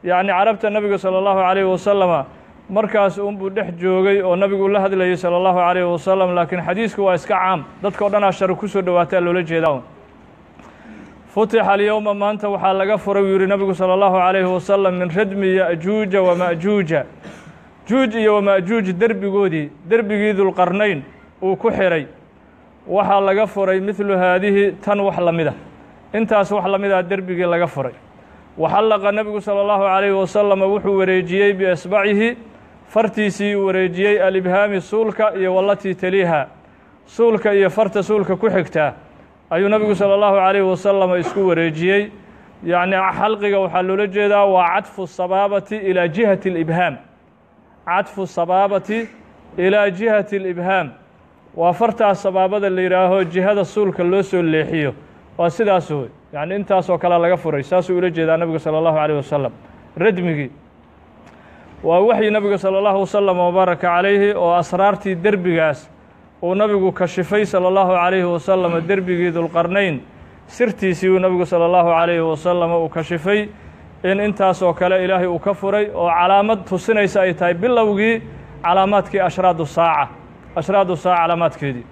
yacni carabta nebiga sala allahu calayhi wasalama markaas unbuu dhex joogay oo nabigu la hadlayay sala allahu calayhi wasalam laakiin xadiisku waa iska caam dadka o dhan ashar ku soo dhowaataa loola jeedaa futixa alyowma maanta waxaa laga furay uu yihi nabigu salى اllahu عalayhi wasalam min radmi ya'juuja wama'juuja juuj iyo wama'juuj derbigoodii derbigii dulqarnayn uu ku xiray waxaa laga furay midlu haadihi tan wax la mida intaas wax la mida derbigii laga furay waxallaqa nebigu salى اllahu عalayhi wasalam wuxuu wareejiyey biasbacihi fartiisii uu wareejiyey alibhaami suulka iyo walatii taliiha suulka iyo farta suulka ku xigtaa ayuu nabigu salى اllahu عalayhi wasalam isku wareejiyey yacni xalqiga waxaa loola jeedaa waa cadfu sabaabati ilaa jihati اlibhaam cadfu sabaabati ilaa jihati اlibhaam waa fartaas sabaabada la yidhaaho jihada suulka loo soo leexiyo waa sidaas wey yacni intaasoo kale laga furay saasuu ula jeedaa nabigu salى اllahu عalيه wasalam radmigii waa waxyi nabiga salى اllahu wasalam wabaaraka calayhi oo asraartii derbigaas uu nabigu kashifay salى اllahu عalayhi wasalam derbigii dulqarnayn sirtiisii uu nabigu salى اllahu عalayhi wasalam uu kashifay in intaasoo kale ilaahay uu ka furay oo calaamad tusinaysa ay tahay bilowgii calaamaadkii ashraadu saaca ashraadu saaca calaamaadkeedii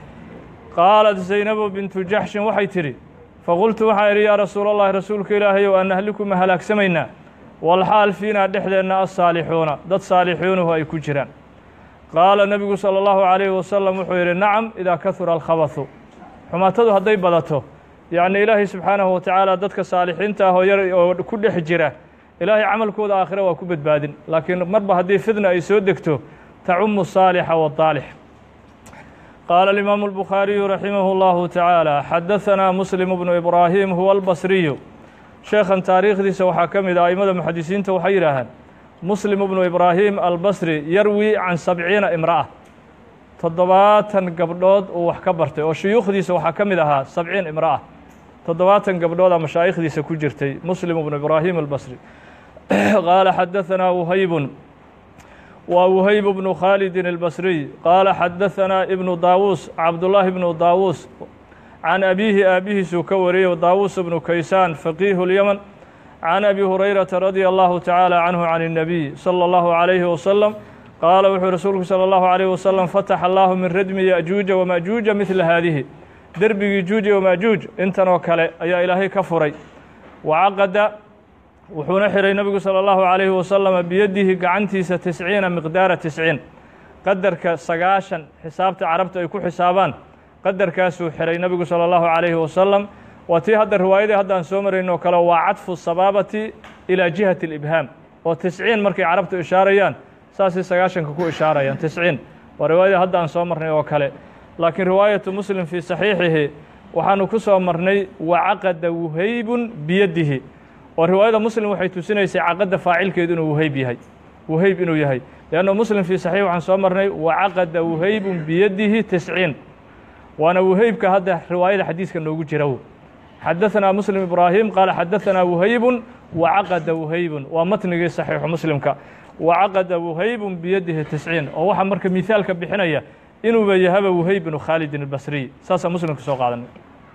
qaalat zaynabu bintu jaxshin waxay tidhi faqultu waxaan idhi yaa rasuul اllahi rasuulka ilaahayow aan nahliku ma halaagsamaynaa walxaal fiinaa dhexdeenna asaalixuuna dad saalixuunuhu ay ku jiraan qaala nebigu salى اllahu عalayhi wasalam wuxuu yidhi nacam idaa kahura alkhabathu xumaatadu hadday badato yacni ilaahay subxaanahu watacaala dadka saalixiinta ah oo yar oo ku dhex jira ilaahay camalkooda aakhire waa ku badbaadin laakiin marba haddii fidna ay soo degto tacumu saalixa waaalix qaala alimaamu albukhaariyu raximah اllahu tacaala xadahanaa muslim bnu ibraahim huwa albasriyu sheekhan taariikhdiisa waxaa ka mid ah aimada muxadisiinta waxay yidhaahaan muslim bnu ibraahim albasri yarwi can sabciina imra'a toddobaatan gabdhood uu wax ka bartay oo shuyuukhdiisa waxaa ka mid ahaa sabciin imra'a toddobaatan gabdhooda mashaa'ikhdiisa ku jirtay muslim bnu ibraahim albasri qaala xadahanaa wuhaybun waa wuhayb bnu khaalidin albasriy qaala xadahanaa ibnu daawuus cabdullaahi bnu daawuus can abiihi aabihiisuu ka wariyey daawuus bnu kaysaan faqiihu lyaman can abi hurayrata radia allahu tacaala canhu can الnabiy salى اllahu عalayhi wasalam qaala wuxuu rasuulku salى اllahu عalayh wasalam fataxa allahu min radmi ya'juuja wama'juuja midla haadihi derbigii juuja wama'juuj intan oo kale ayaa ilaahay ka furay wacaqada wuxuuna xiray nebigu salى اllahu عalayhi wasalama biyadihi gacantiisa tisciina miqdaara tisciin qadarka sagaashan xisaabta carabta ay ku xisaabaan qadarkaasuu xiray nebigu salى اllahu عalayhi wasalam waa tii hadda riwaayadii hadda aan soo marayno kale waa cadfu sabaabati ilaa jihati اlibhaam oo tisciin markay carabtu ishaarayaan saasay sagaashanka ku ishaarayaan tisciin waa riwaayadii hadda aan soo marnay oo kale laakiin riwaayatu muslim fii saxiixihi waxaanu ku soo marnay wacaqada wuhaybun biyadihi oo riwaayada muslim waxay tusinaysay caqadda faacilkeedu inuu wuhayb yahay wuhayb inuu yahay leanno muslim fii saxiix waxaan soo marnay wacaqada wuhaybun biyadihi tisciin waana wuhaybka hadda riwaayada xadiiska noogu jira xadaثanaa muslim ibraahim qaala xadaثanaa wuhaybun wacaqada wuhaybun waa matnigii saxiixu muslimka wacaqada wuhaybun biyadihi tisciin oo waxaa marka mihaalka bixinaya inuuba yahaba wuhayb bnu khaalidin albasriy saasaa muslimka soo qaadanay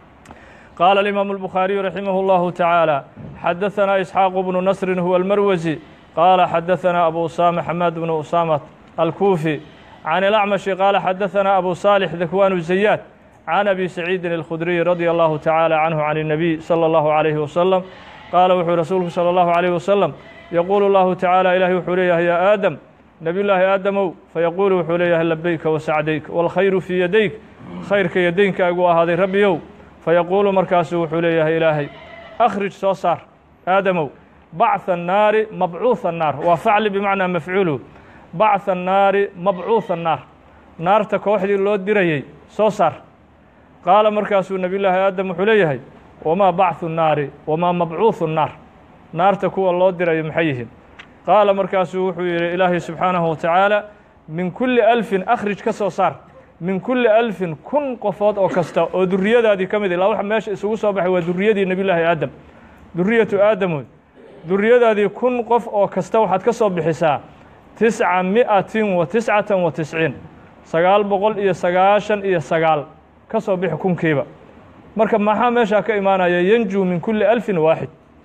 qaala alimaamu albukhaariyu raximah اllahu tacaala xadaثanaa isxaaqu bnu nasrin huwa almarwasi qaala xadaثanaa abu usama xamaad bnu usama alkuufi can ilacmashi qaala xadaثanaa abu saalix dakwanu zayaad can abi saciidin alkhudriy radia allahu tacaala canhu can الnabiy salى اllahu عalayhi wasalam qaala wuxuu rasuulku salى اllahu عalayh wasalam yaquulu اllahu tacaala ilahi wuxuu leeyahay yaa aadam nebiy llaahi aadamow fayaquulu wuxuu leeyahay labeyka wasacdayk wاlkhayru fii yadayk khayrka yadaynkaagu ahaaday rabbiyow fayaquulu markaasu wuxuu leeyahay ilaahay akhrij soo saar aadamow bacثa الnaari mabcuuثa الnaar waa facli bimacnaa mafcuulu bacثa الnaari mabcuuثa الnaar naarta kooxdii loo dirayey soo saar qaala markaasuu nebiy llaahi aadam wuxuu leeyahay wamaa bacثu الnaari wamaa mabcuuثu الnaar naarta kuwa loo dirayo maxay yihiin qaala markaasuu wuxuu yidhi ilaahay subxaanahu watacaala min kulli alfin akhrij ka soo saar min kulli alfin kun qofood oo kasta oo duriyadaadii ka mid ilaa waxa meesha isugu soo baxay waa duriyadii nebiy llaahi aadam duriyatu aadam wey duriyadaadii kun qof oo kasta waxaad ka soo bixisaa tisca mi'atin wa tiscatan wa tisciin sagaal boqol iyo sagaashan iyo sagaal ka soo bixi kunkiiba marka maxaa meeshaa ka imaanaya yanjuu min kulli alfin waaxid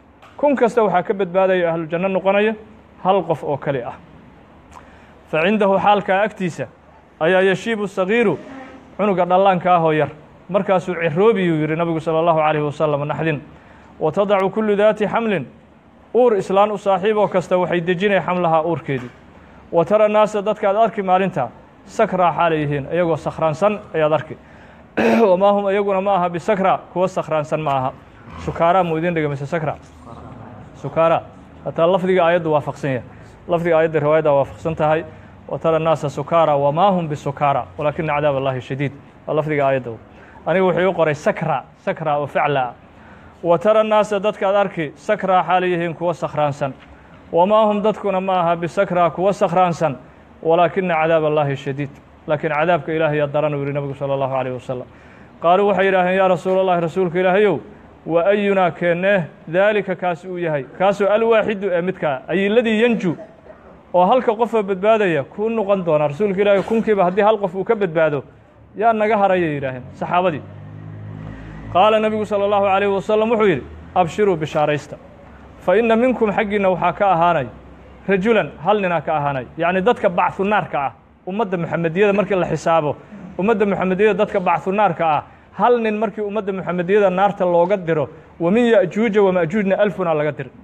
kun kasta waxaa ka badbaadaya ahlujanno noqonaya hal qof oo keli ah fa cindahu xaalkaa agtiisa ayaa yashiibu sagiiru cunuga dhallaanka ahoo yar markaasuu ciroobiyuu yidhi nabigu salى اllahu عalayhi wasalam naxdin wa tadacu kullu daati xamlin uur islaan u saaxiiboo kasta waxay dejinay xamlahaa uurkeedii wa tara naasa dadkaad arki maalintaa sakraa xaalay yihiin iyagoo sakhraansan ayaad arki wamaa hum iyaguna ma aha bisakra kuwa sakhraansan ma aha sukaaraa muu idin dhiga mise sakra sukaara hataa lafdiga aayaddu waafaqsan yahay lafdiga aayadda riwaayadda waafaqsan tahay wa tara naasa sukaara wamaa hum bisukaara walaakina cadaab allahi shadiid waa lafdiga aayadda aniga wuxuu u qoray sakra sakra oo faclaa wa tara naasa dadkaad arki sakraa xaalay yihiin kuwa sakhraansan wamaa hum dadkuna ma aha bisakraa kuwa sakhraansan walaakina cadaab allaahi shadiid laakiin cadaabka ilaahayaa daran uu yihi nabigu salى اllahu عalيه wasalam qaaluu waxay yidhaaheen yaa rasuul اllahi rasuulka ilaahayow wa ayunaa keennee daalika kaasi uu yahay kaasoo alwaaxidu ee midkaa ayiladii yanju oo halka qofoo badbaadaya kuu noqon doona rasuulka ilaahay kunkiiba haddii hal qof uu ka badbaado yaa naga harayay yidhaaheen saxaabadii qaala nebigu salى اllahu عalayh wasalam wuxuu yidhi abshiruu bishaaraysta fa inna minkum xaggiinna waxaa ka ahaanay rajulan hal ninaa ka ahaanay yacni dadka bacثu naarka ah ummadda muxamediyada markii la xisaabo ummadda muxamediyada dadka bacثu naarka ah hal nin markii ummadda muxamediyada naarta looga diro wa min ya'juuja wama'juujna alfunaa laga diri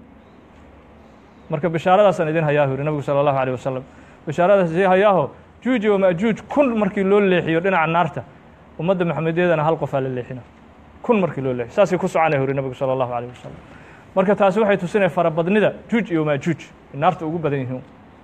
marka bishaaradaasaan idin hayaahu yidhi nabigu salى اllahu عalيه wasalam bishaaradaas idin hayaaho juuja wama'juuj kun markii loo leexiyo dhinaca naarta ummadda muxamediyadana hal qofaa la leexina kun markii loo leexiyo saasay ku soconaya yuri nabigu salى اllahu عalيه wasalam marka taasi waxay tusinaya farabadnida juuj iyo maajuuj naarta ugu badan yihiin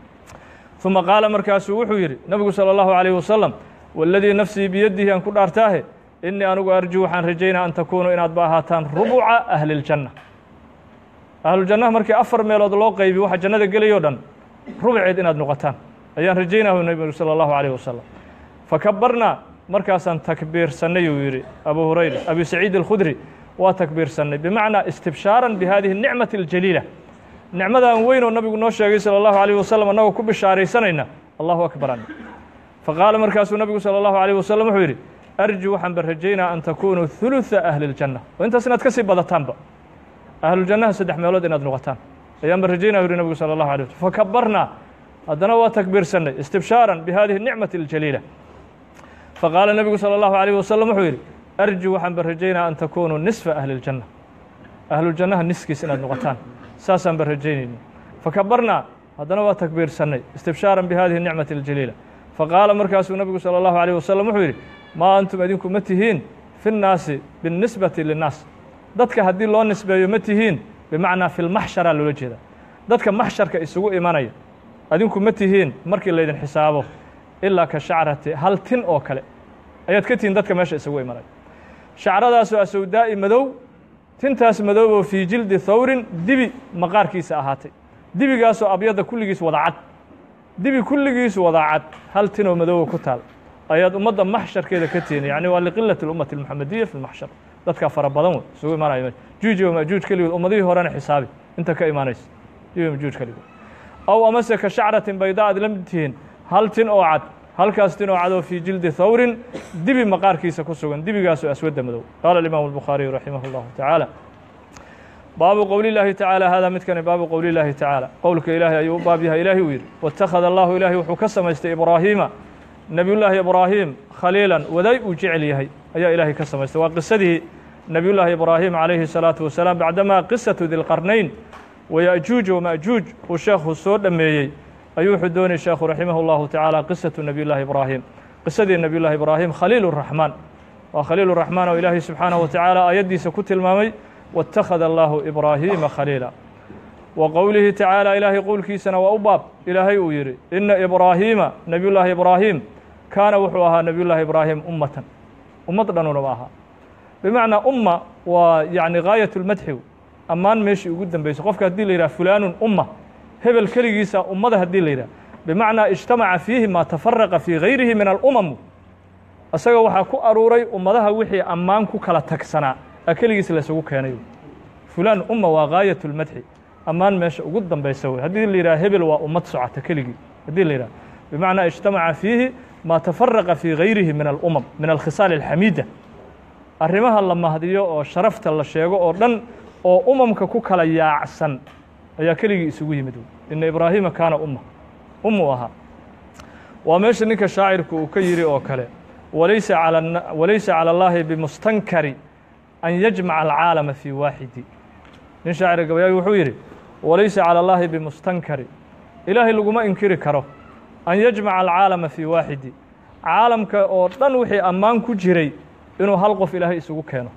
ثuma qaala markaasuu wuxuu yidhi nabigu salى اllahu عalيه wasalam waladii nafsii biyadihi aan ku dhaartaahe inii anigu arju waxaan rajaynaa an takuunuu inaad ba ahaataan rubuca ahli اljanna ahlujannaha markii afar meelood loo qaybi waxa jannada gelayoo dhan rubceed inaad noqotaan ayaan rajaynahu nebigu salى اllahu عalيه wasalam fakabarnaa markaasaan takbiirsannay uu yidhi abu hurayra abi saciid alkhudri waa takbiirsannay bimacnaa istibshaaran bihadihi الnicmati اljaliila nicmadan weyn oo nabigu noo sheegay salى اllahu عalيه wasalam annagoo ku bishaaraysanayna allahu akbar an faqaala markaasuu nabigu salى اllahu عalيه wasalam wuxuu yidhi arju waxaan ba rajaynaa an takunuu ثuluثa ahli اljanna oo intaas inaad ka sii badataanba ahlujannaha saddex meelood inaad noqotaan ayaan ba rajaynaa yuri nabigu salى اllahu alيه waslm fakabarnaa haddana waa takbiirsannay istibshaaran bihadihi الnicmati اljaliila faqaala nebigu salى اllahu عalيه wasalam wuxuu yidhi arju waxaan ba rajaynaa an takunuu nisfa ahli اljanna ahlujannaha niskiis inaad noqotaan saasaan ba rajaynayna fakabarnaa haddana waa takbiirsannay istibshaaran bihadihi الnicmati اljaliila faqaala markaasuu nebigu salى اllahu عalيه wasalam wuxuu yidhi maa antum idinku ma tihiin fi الnaasi biالnisbati linnaas dadka haddii loo nisbeeyo ma tihiin bimacnaa fi lmaxsharaa loola jeeda dadka maxsharka isugu imanaya adinku ma tihiin markii laydin xisaabo ilaa ka shacrati hal tin oo kale ayaad ka tihiin dadka meesha isugu imanaya shacradaasoo asawdaa'i madow tintaas madow oo fii jildi thawrin dibi maqaarkiisa ahaatay dibigaasoo abyadda kulligiis wada cad dibi kulligiis wada cad hal tinoo madoowa ku taal ayaad ummadda maxsharkeeda ka tihiin yacni waa liqilati اlummati اlmuxamadiya fi lmaxshar dadkaa fara badan wey isugu imaanaya juuj iyo majuuj keligood ummadihii horena xisaabi inta ka imaanaysa iyo majuuj keligood aw amase ka shacratin bayda aad la mid tihiin hal tin oo cad halkaas tin oo cad oo fii jildi thawrin dibi maqaarkiisa ku sugan dibigaasoo aswadda madow qaala alimaamu الbukhaariyu raximah اllahu tacaala baabu qowli llaahi tacaala hada midkani baabu qowli llaahi tacaala qowlka ilaahay ayuu u baab yahay ilaahi uu yidhi wاtakhada allahu ilaahay wuxuu ka samaystay ibraahiima nebiyullaahi ibraahim khaliilan waday uu jecel yahay ayaa ilaahay ka samaystay waa qisadii nebiyullaahi ibraahim calayhi الsalaaةu wasalaam bacdamaa qisatu dilqarnayn waya'juuj wama'juuj uu sheekhu soo dhammeeyey ayuu wuxuu doonayy sheekhu raximah اllahu tacaala qisatu nebiyullaahi ibraahim qisadii nebiyullahi ibraahim khaliil الraxmaan waa khaliil الraxmaan oo ilaahay subxaanaه wa tacaala aayaddiisa ku tilmaamay wاtakhada allahu ibraahiima khaliila wa qowlihi tacaala ilaahay qowlkiisana waa u baab ilaahay uu yidhi ina ibraahiima nebiyullaahi ibraahim kaana wuxuu ahaa nebiyullaahi ibraahim ummatan ummad dhanunaba ahaa bimacnaa umma waa yacni gaayat اlmadxi ammaan meeshii ugu dambeyso qofka haddii la yidhah fulaanun umma hebel keligiisa ummada haddii la yidhah bimacnaa ijtamaca fiihi maa tafaraqa fii gayrihi min alumam isaga waxaa ku aruuray ummadaha wixii ammaan ku kala tagsanaa a keligiis laysugu keenay fulaan umma waa gaayat اlmadxi ammaan meesha ugu dambeysa wey haddii la yidhah hebel waa ummad socota keligii haddii la yidhah bimacnaa ijtamaca fiihi maa tafaraqa fii gayrihi min alumam min alkhisaal alxamiida arrimaha la mahdiyo oo sharafta la sheego oo dhan oo umamka ku kala yaacsan ayaa keligii isugu yimid ina ibraahiima kaana umma ummuu ahaa waa meesha ninka shaacirku uu ka yidhi oo kale walaysa calى walaysa calى اllahi bimustankari an yajmaca alcaalama fii waaxidi nin shaacir gabayaagi wuxuu yidhi walaysa calى اllahi bimustankari ilaahay laguma inkiri karo an yajmaca alcaalama fii waaxidi caalamka oo dhan wixii ammaan ku jiray inuu hal qof ilaahay isugu keeno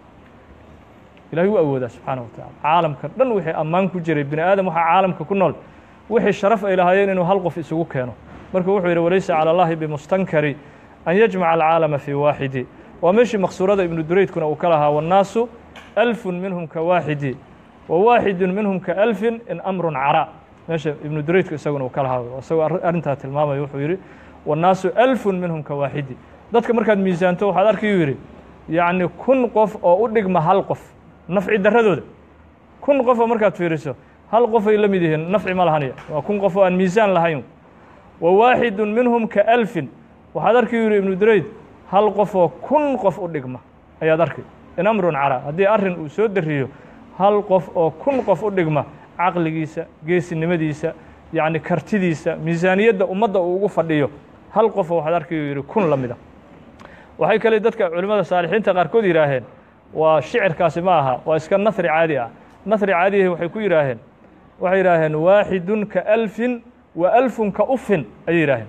ilahay u awoodaa subxaana wa tacala caalamka dhan wixii ammaan ku jiray bini aadam waxaa caalamka ku nool wixii sharaf ay lahaayeen inuu hal qof isugu keeno marka wuxuu yidhi walaysa calى اllahi bimustankari an yajmaca alcaalama fii waaxidi waa meeshii maqsuurada ibnu duraydkuna uu ka lahaa wannaasu alfun minhum ka waaxidi wa waaxidun minhum ka alfin in amrun cara meesha ibnu duraydku isaguna uu ka lahaa isagoo arrintaa tilmaamaya wuxuu yidhi wannaasu alfun minhum ka waaxidi dadka markaad miisaanto waxaad arkayuu yidhi yacni kun qof oo u dhigma hal qof nafci darradooda kun qof oo markaad fiiriso hal qofay la mid yihiin nafci ma lahanaya waa kun qof oo aan miisaan lahayn wa waaxidun minhum ka alfin waxaad arki yidhi ibnu durayd hal qof oo kun qof u dhigma ayaad arkay in amrun cara haddii arrin uu soo dariyo hal qof oo kun qof u dhigma caqligiisa geesinimadiisa yacni kartidiisa miisaaniyadda ummadda uu ugu fadhiyo hal qofoo waxaad arkayuu yidhi kun la mida waxay kale dadka culimmada saalixiinta qaarkood yidhaaheen waa shicirkaasi ma aha waa iska nahri caadi ah nahri caadiyahi waxay ku yidhaaheen waxay yidhaaheen waaxidun ka alfin wa alfun ka ufin ayay yidhaaheen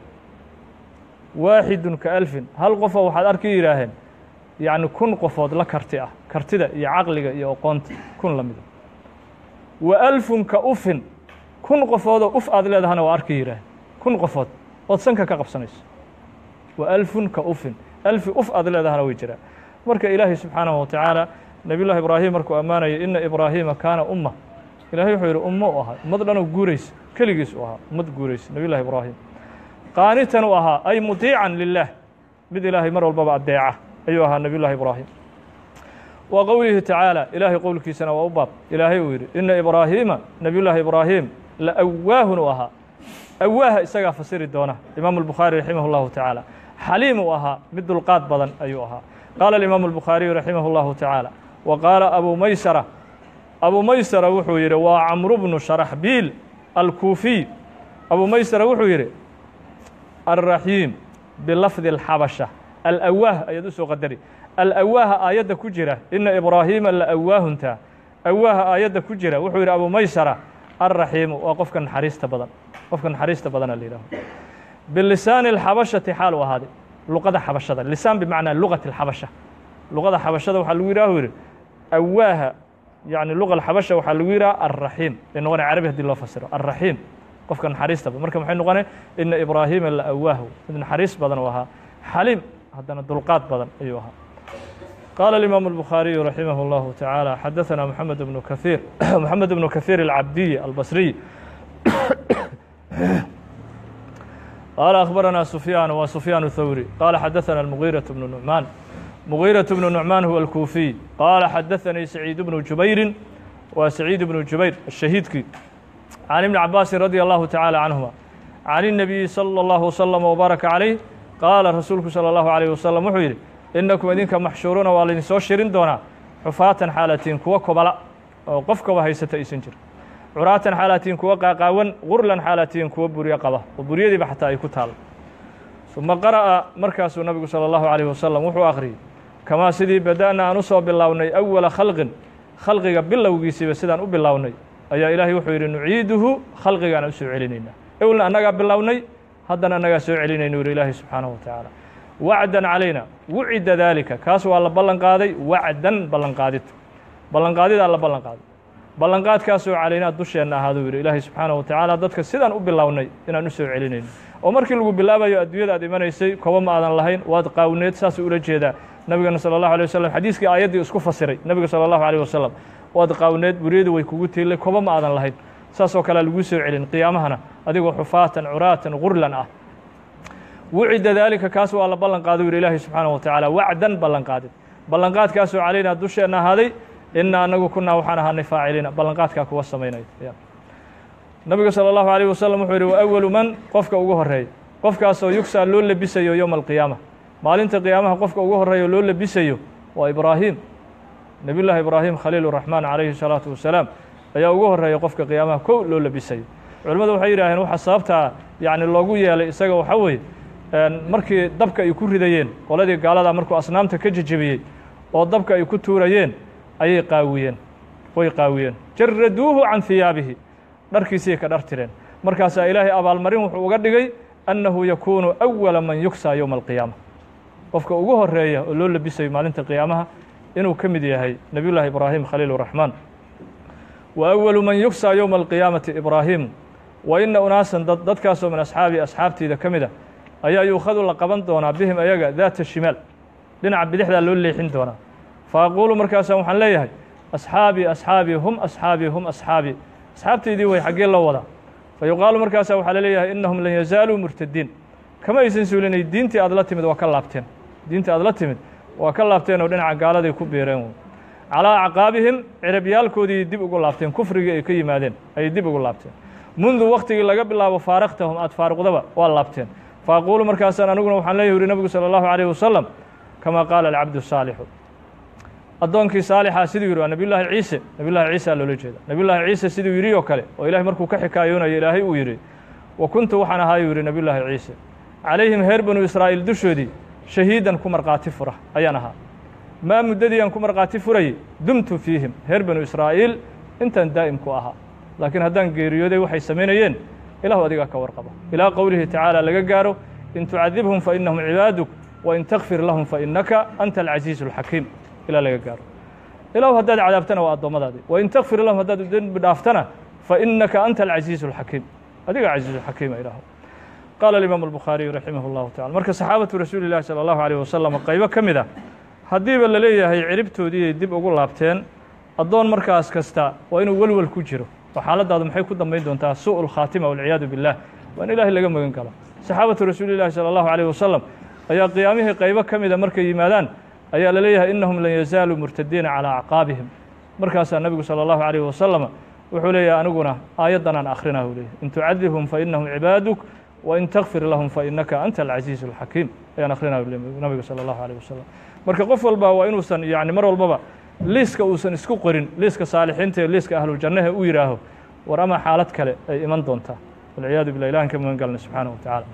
waaxidun ka alfin hal qofoo waxaad arki yidhaaheen yacni kun qofood la karti ah kartida iyo caqliga iyo oqoonta kun la mida wa alfun ka ufin kun qofoodoo uf aad leedahana waa arki yidhaaheen kun qofood ood sanka ka qabsanayso wa alfun ka ufin alfi uf aad leedahana way jiraan marka ilaahay subxaanahu watacaala nebiy llahi ibraahim markuu ammaanaya ina ibraahiima kaana umma ilahay wuxuu yidhi ummo u ahaa ummad dhanoo guuraysa keligiis u ahaa ummad guuraysa nebiy llahi ibraahim qaanitan u ahaa ay mudiican lilah mid ilaahay mar walbaba addeeca ayuu ahaa nebiy llahi ibraahim wa qowlihi tacaala ilaahay qowlkiisana waa u baab ilaahay uu yidhi ina ibraahiima nebiy llaahi ibraahim la awaahun u ahaa awaaha isagaa fasiri doona imaamu albukhaari raximah اllahu tacaala xaliim uu ahaa mid dulqaad badan ayuu ahaa qaala alimaamu albukhaariyu raximah اllahu tacaala wa qaala abu maysara abu maysara wuxuu yidhi waa camru bnu sharaxbiil alkuufiy abu maysara wuxuu yidhi alraxiim bilafdi alxabasha alawaah ayaad u soo qadari alawaaha aayadda ku jira ina ibraahiima la awaahunta awaaha aayadda ku jira wuxuu yidhi abu maysara alraxiimu waa qofka naxariista badan qofka naxariista badana la yidhaho bilisaani alxabashati xaal u ahaaday luqada xabashada lisaan bimacnaa lugati alxabasha luqada xabashada waxaa lagu yidhaha yidhi awaaha yani luqa alxabasha waxaa lagu yidhaha alraxiim bay noqonay carabi hadii loo fasiro alraxiim qofka naxariista badan marka maxay noqonay ina ibraahiima la awaahu mid naxariis badan uu ahaa xaliim haddana dulqaad badan ayuu ahaa قال الإمام البخاري رحمه الله تعالى حدثنا محمد بن كثير محمد بن كثير العبدي البصري قال أخبرنا سفيان وسفيان الثوري قال حدثنا المغيرة بن نعمان مغيرة بن نعمان هو الكوفي قال حدثني سعيد بن جبير وسعيد بن جبير الشهيدكي عن ابن عباس رضي الله تعالى عنهما عن النبي صلى الله وسلم وبارك عليه قال رسولك صلى الله عليه وسلم وحيري inakum idinka maxshuuruuna waa laydin soo shirin doonaa xufaatan xaalatiin kuwa kobala oo qofkaba haysata aysan jir curaatan xaalatiin kuwa qaaqaawan gurlan xaalatiin kuwa buryo qaba oo buryadiiba xataa ay ku taalo uma qara'a markaasuu nabigu salى اllahu عalيه wasalam wuxuu akhriyey kamaa sidii bada'na aan u soo bilownay awala khalqin khalqiga bilowgiisiiba sidaan u bilownay ayaa ilaahay wuxuu yidhi nuciiduhu khalqigaan u soo celinaynaa ewlna annagaa bilownay haddana annagaa soo celinayna yidhi ilaahay subxaanahu wa tacaala wacdan calayna wucida daalika kaas waa la ballan qaaday wacdan ballanqaadid ballanqaadidaa la ballan qaaday ballanqaadkaasoo calaynaa dusheenna ahaaduu yidhi ilaahay subxaanahu wa tacaala dadka sidaan u bilownay inaan u soo celinayno oo markii lagu bilaabayo adduunyada aad imanaysay koba ma aadan lahayn waad qaawneed saasuu ula jeedaa nabigana sala allahu alay wasalam xadiiskii aayaddii isku fasiray nebiga sala allahu alayh wasalam waad qaawneed buryadu way kugu tiilay koba ma aadan lahayn saasoo kalea laguu soo celin qiyaamahana adigoo xufaatan curaatan gurlan ah wucida daalika kaas waa la ballan qaado yidhi ilaahay subxaanahu wa tacaala wacdan ballanqaadid ballanqaadkaasoo calaynaa dusheenna ahaaday ina anagu kunaa waxaan ahaanay faaciliina ballanqaadkaa kuwa samaynaya nabiga salى اllahu عalيه wasalam wuxuu yidhi wa awalu man qofka ugu horeeya qofkaasoo yugsaa loo lebisayo yowma alqiyaama maalinta qiyaamaha qofka ugu horeeya loo lebisayo waa ibraahim nebiy llaahi ibraahim khaliil raxmaan calayhi salaatu wasalaam ayaa ugu horreeya qofka qiyaamaha kow loo labisayo culimmadu waxay yidhaaheen waxa sababtaa yacni loogu yeelay isaga waxaa weeye markii dabka ay ku ridayeen qoladii gaalada markuu asnaamta ka jejebiyey oo dabka ay ku tuurayeen ayay qaawiyeen way qaawiyeen jaraduuhu can hiyaabihi dharkiisii ka dhar tireen markaasaa ilaahay abaalmarin wuxuu uga dhigay annahu yakuunu awala man yugsaa yowma alqiyaama qofka ugu horeeya oo loo labisayo maalinta qiyaamaha inuu ka mid yahay nebiy llaahi ibraahim khaliil raxmaan wa awalu man yugsaa yowma alqiyaamati ibraahimu wa ina unaasan dad dadkaasoo min asxaabii asxaabtiida ka mid a ayaa yuukhadu la qaban doonaa bihim ayaga daata shimaal dhinaca bidixdaa loo leexin doonaa fa aquulu markaasa waxaan leeyahay asxaabii asxaabii hum asxaabii hum asxaabii asxaabtaydii way xaggee loo wadaa fa yuqaalu markaasa waxaa la leeyahay innahum lan yazaaluu murtadiin kama aysan suulinay diintii aad la timid waa ka laabteen diintii aad la timid waa ka laabteen oo dhinaca gaaladay ku biireen wey calaa acqaabihim cirabyaalkoodii dib ugu laabteen kufrigii ay ka yimaadeen ayay dib ugu laabteen mundu waktigii laga bilaabo faaraktahum aad faaruqdaba waa laabteen fa aquulu markaasaan aniguna waxaan leeyahy uri nabigu salى allahu عalيه wasalam kama qaala alcabdu saalixu addoonkii saalixaa siduu yidhi waa nabiy llaahi ciise nabiy llahi ciisa loola jeeda nabiy llaahi ciise siduu yidhi oo kale oo ilahay markuu ka xikaayoonayo ilaahay uu yidhi wa kuntu waxaan ahaayuu yidhi nabiy llaahi ciise calayhim reer banu israa'iil dushoodii shahiidan ku markhaati fura ayaan ahaa maa muddadii aan ku markhaati furayay dumtu fiihim reer banu israa'iil intaan daa'imku ahaa laakiin haddaan geeriyooday waxay samaynayeen ilahu adigaa ka warqaba ilaa qowlihi tacaala laga gaaro in tucadibhum fa innahum cibaaduk wa in takfir lahum fa innaka anta alcasiizu alxakiim ilaa laga gaaro ilahu haddaad cadaabtana waa addoommadaadii wa in takfir lahum haddaad dembi dhaaftana fa innaka anta alcasiizu alxakiim adiga casiizu xakiima ilaahu qaala alimaamu albukhaariyu raximah اllahu tacala marka saxaabatu rasuuli llahi salى allahu alيyh wasalam qaybo ka mid ah haddiiba la leeyahay ciribtoodiiay dib ugu laabteen addoon markaas kasta waa inuu welwel ku jiro oo xaaladaadu maxay ku dambayn doontaa suءu اlkhaatima walciyaadu billah waa in ilaahay laga magan galo saxaabatu rasuuli llahi salى allahu alيyh wasalam ayaa qiyaamihii qaybo ka mida markay yimaadaan ayaa la leeyahay innahum lan yazaaluu murtadiina calىa acqaabihim markaasaa nebigu salى allahu عalيh wasalam wuxuu leeyahay aniguna aayaddan aan akhrina u leeyahy in tucadibhum fainahum cibaaduk wain takfir lahum fainaka anta alcasiizu alxakiim ayaan akhrina nabiga salى allahu alيh wasalam marka qof walba waa inuusan yani mar walbaba liiska uusan isku qorin liiska saalixiinta ee liiska ahluljannahe uu yidhaaho war ama xaalad kale ay iman doontaa walciyaadu billah ilahan ka magan galna subxaanaه wa tacaala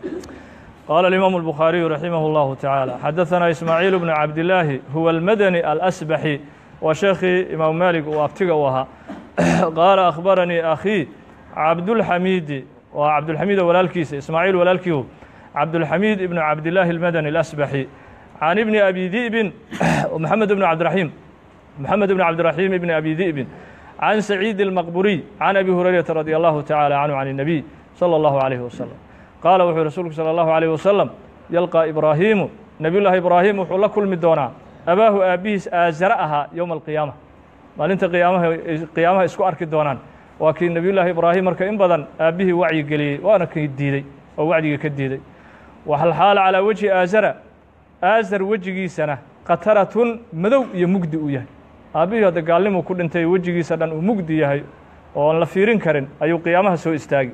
qaala alimaamu الbukhaariyu raximah اllahu tacaala xadaثana ismaaciil bnu cabdillaahi huwa almadani alasbaxi waa sheekhii imaamu maalig uu abtiga u ahaa qaala akhbaranii akhii cabdulxamiidi waa cabdulxamiid oo walaalkiisa ismaaciil walaalkiihu cabdulxamiid ibnu cabdillaahi almadani alasbaxi can ibni abi di'bin maxamed ibnu cabdiraxiim maxamed ibnu cabdiraxiim ibni abi di'bin can saciid almaqburiy can abi hurayrata radi allahu tacaala canhu can الnabiy salى allahu alayhi wasalam qaala wuxuu rasuulku salى allahu alayh wasalam yalqaa ibraahiimu nebiy llaahi ibraahim wuxuu la kulmi doonaa abaahu aabbihiis aazare ahaa yowma alqiyaama maalinta qiyaamaha qiyaamaha isku arki doonaan waa kii nebiy llaahi ibraahim marka in badan aabbihii wacyi geliyey waana kii diidey oo wacdigii ka diiday waxalxaala calaa wejhi aazara aazar wejigiisana khataratun madow iyo mugdi uu yahay aabbihii hadda gaalnimuu ku dhintay wejigiisa dhan uu mugdi yahay oo aan la fiirin karin ayuu qiyaamaha soo istaagi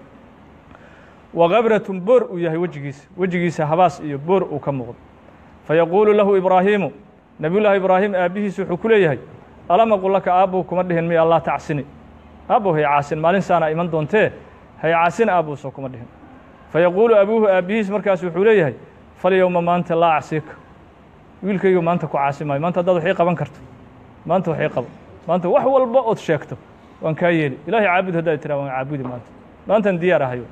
wa kabratun boor uu yahay wejigiisa wejigiisa habaas iyo boor uu ka muuqdo fayaquulu lahu ibraahiimu nebiyullaahi ibraahim aabbihiis wuxuu ku leeyahay alama qul laka aabbow kuma dhihin miya allah tacsini aabbow hay caasin maalin saana iman doontee hay caasin aabbow soo kuma dhihin fayaquulu abuuhu aabbihiis markaas wuxuu leeyahay falyowma maanta laa acsiika wiilkaygu maanta ku caasi maayo maanta haddaad waxii qaban karto maanta waxii qabo maanta wax walba ood sheegto waan kaa yeeli ilahay caabud haddaad tiraa waan caabudi maanta maantan diyaar ahayo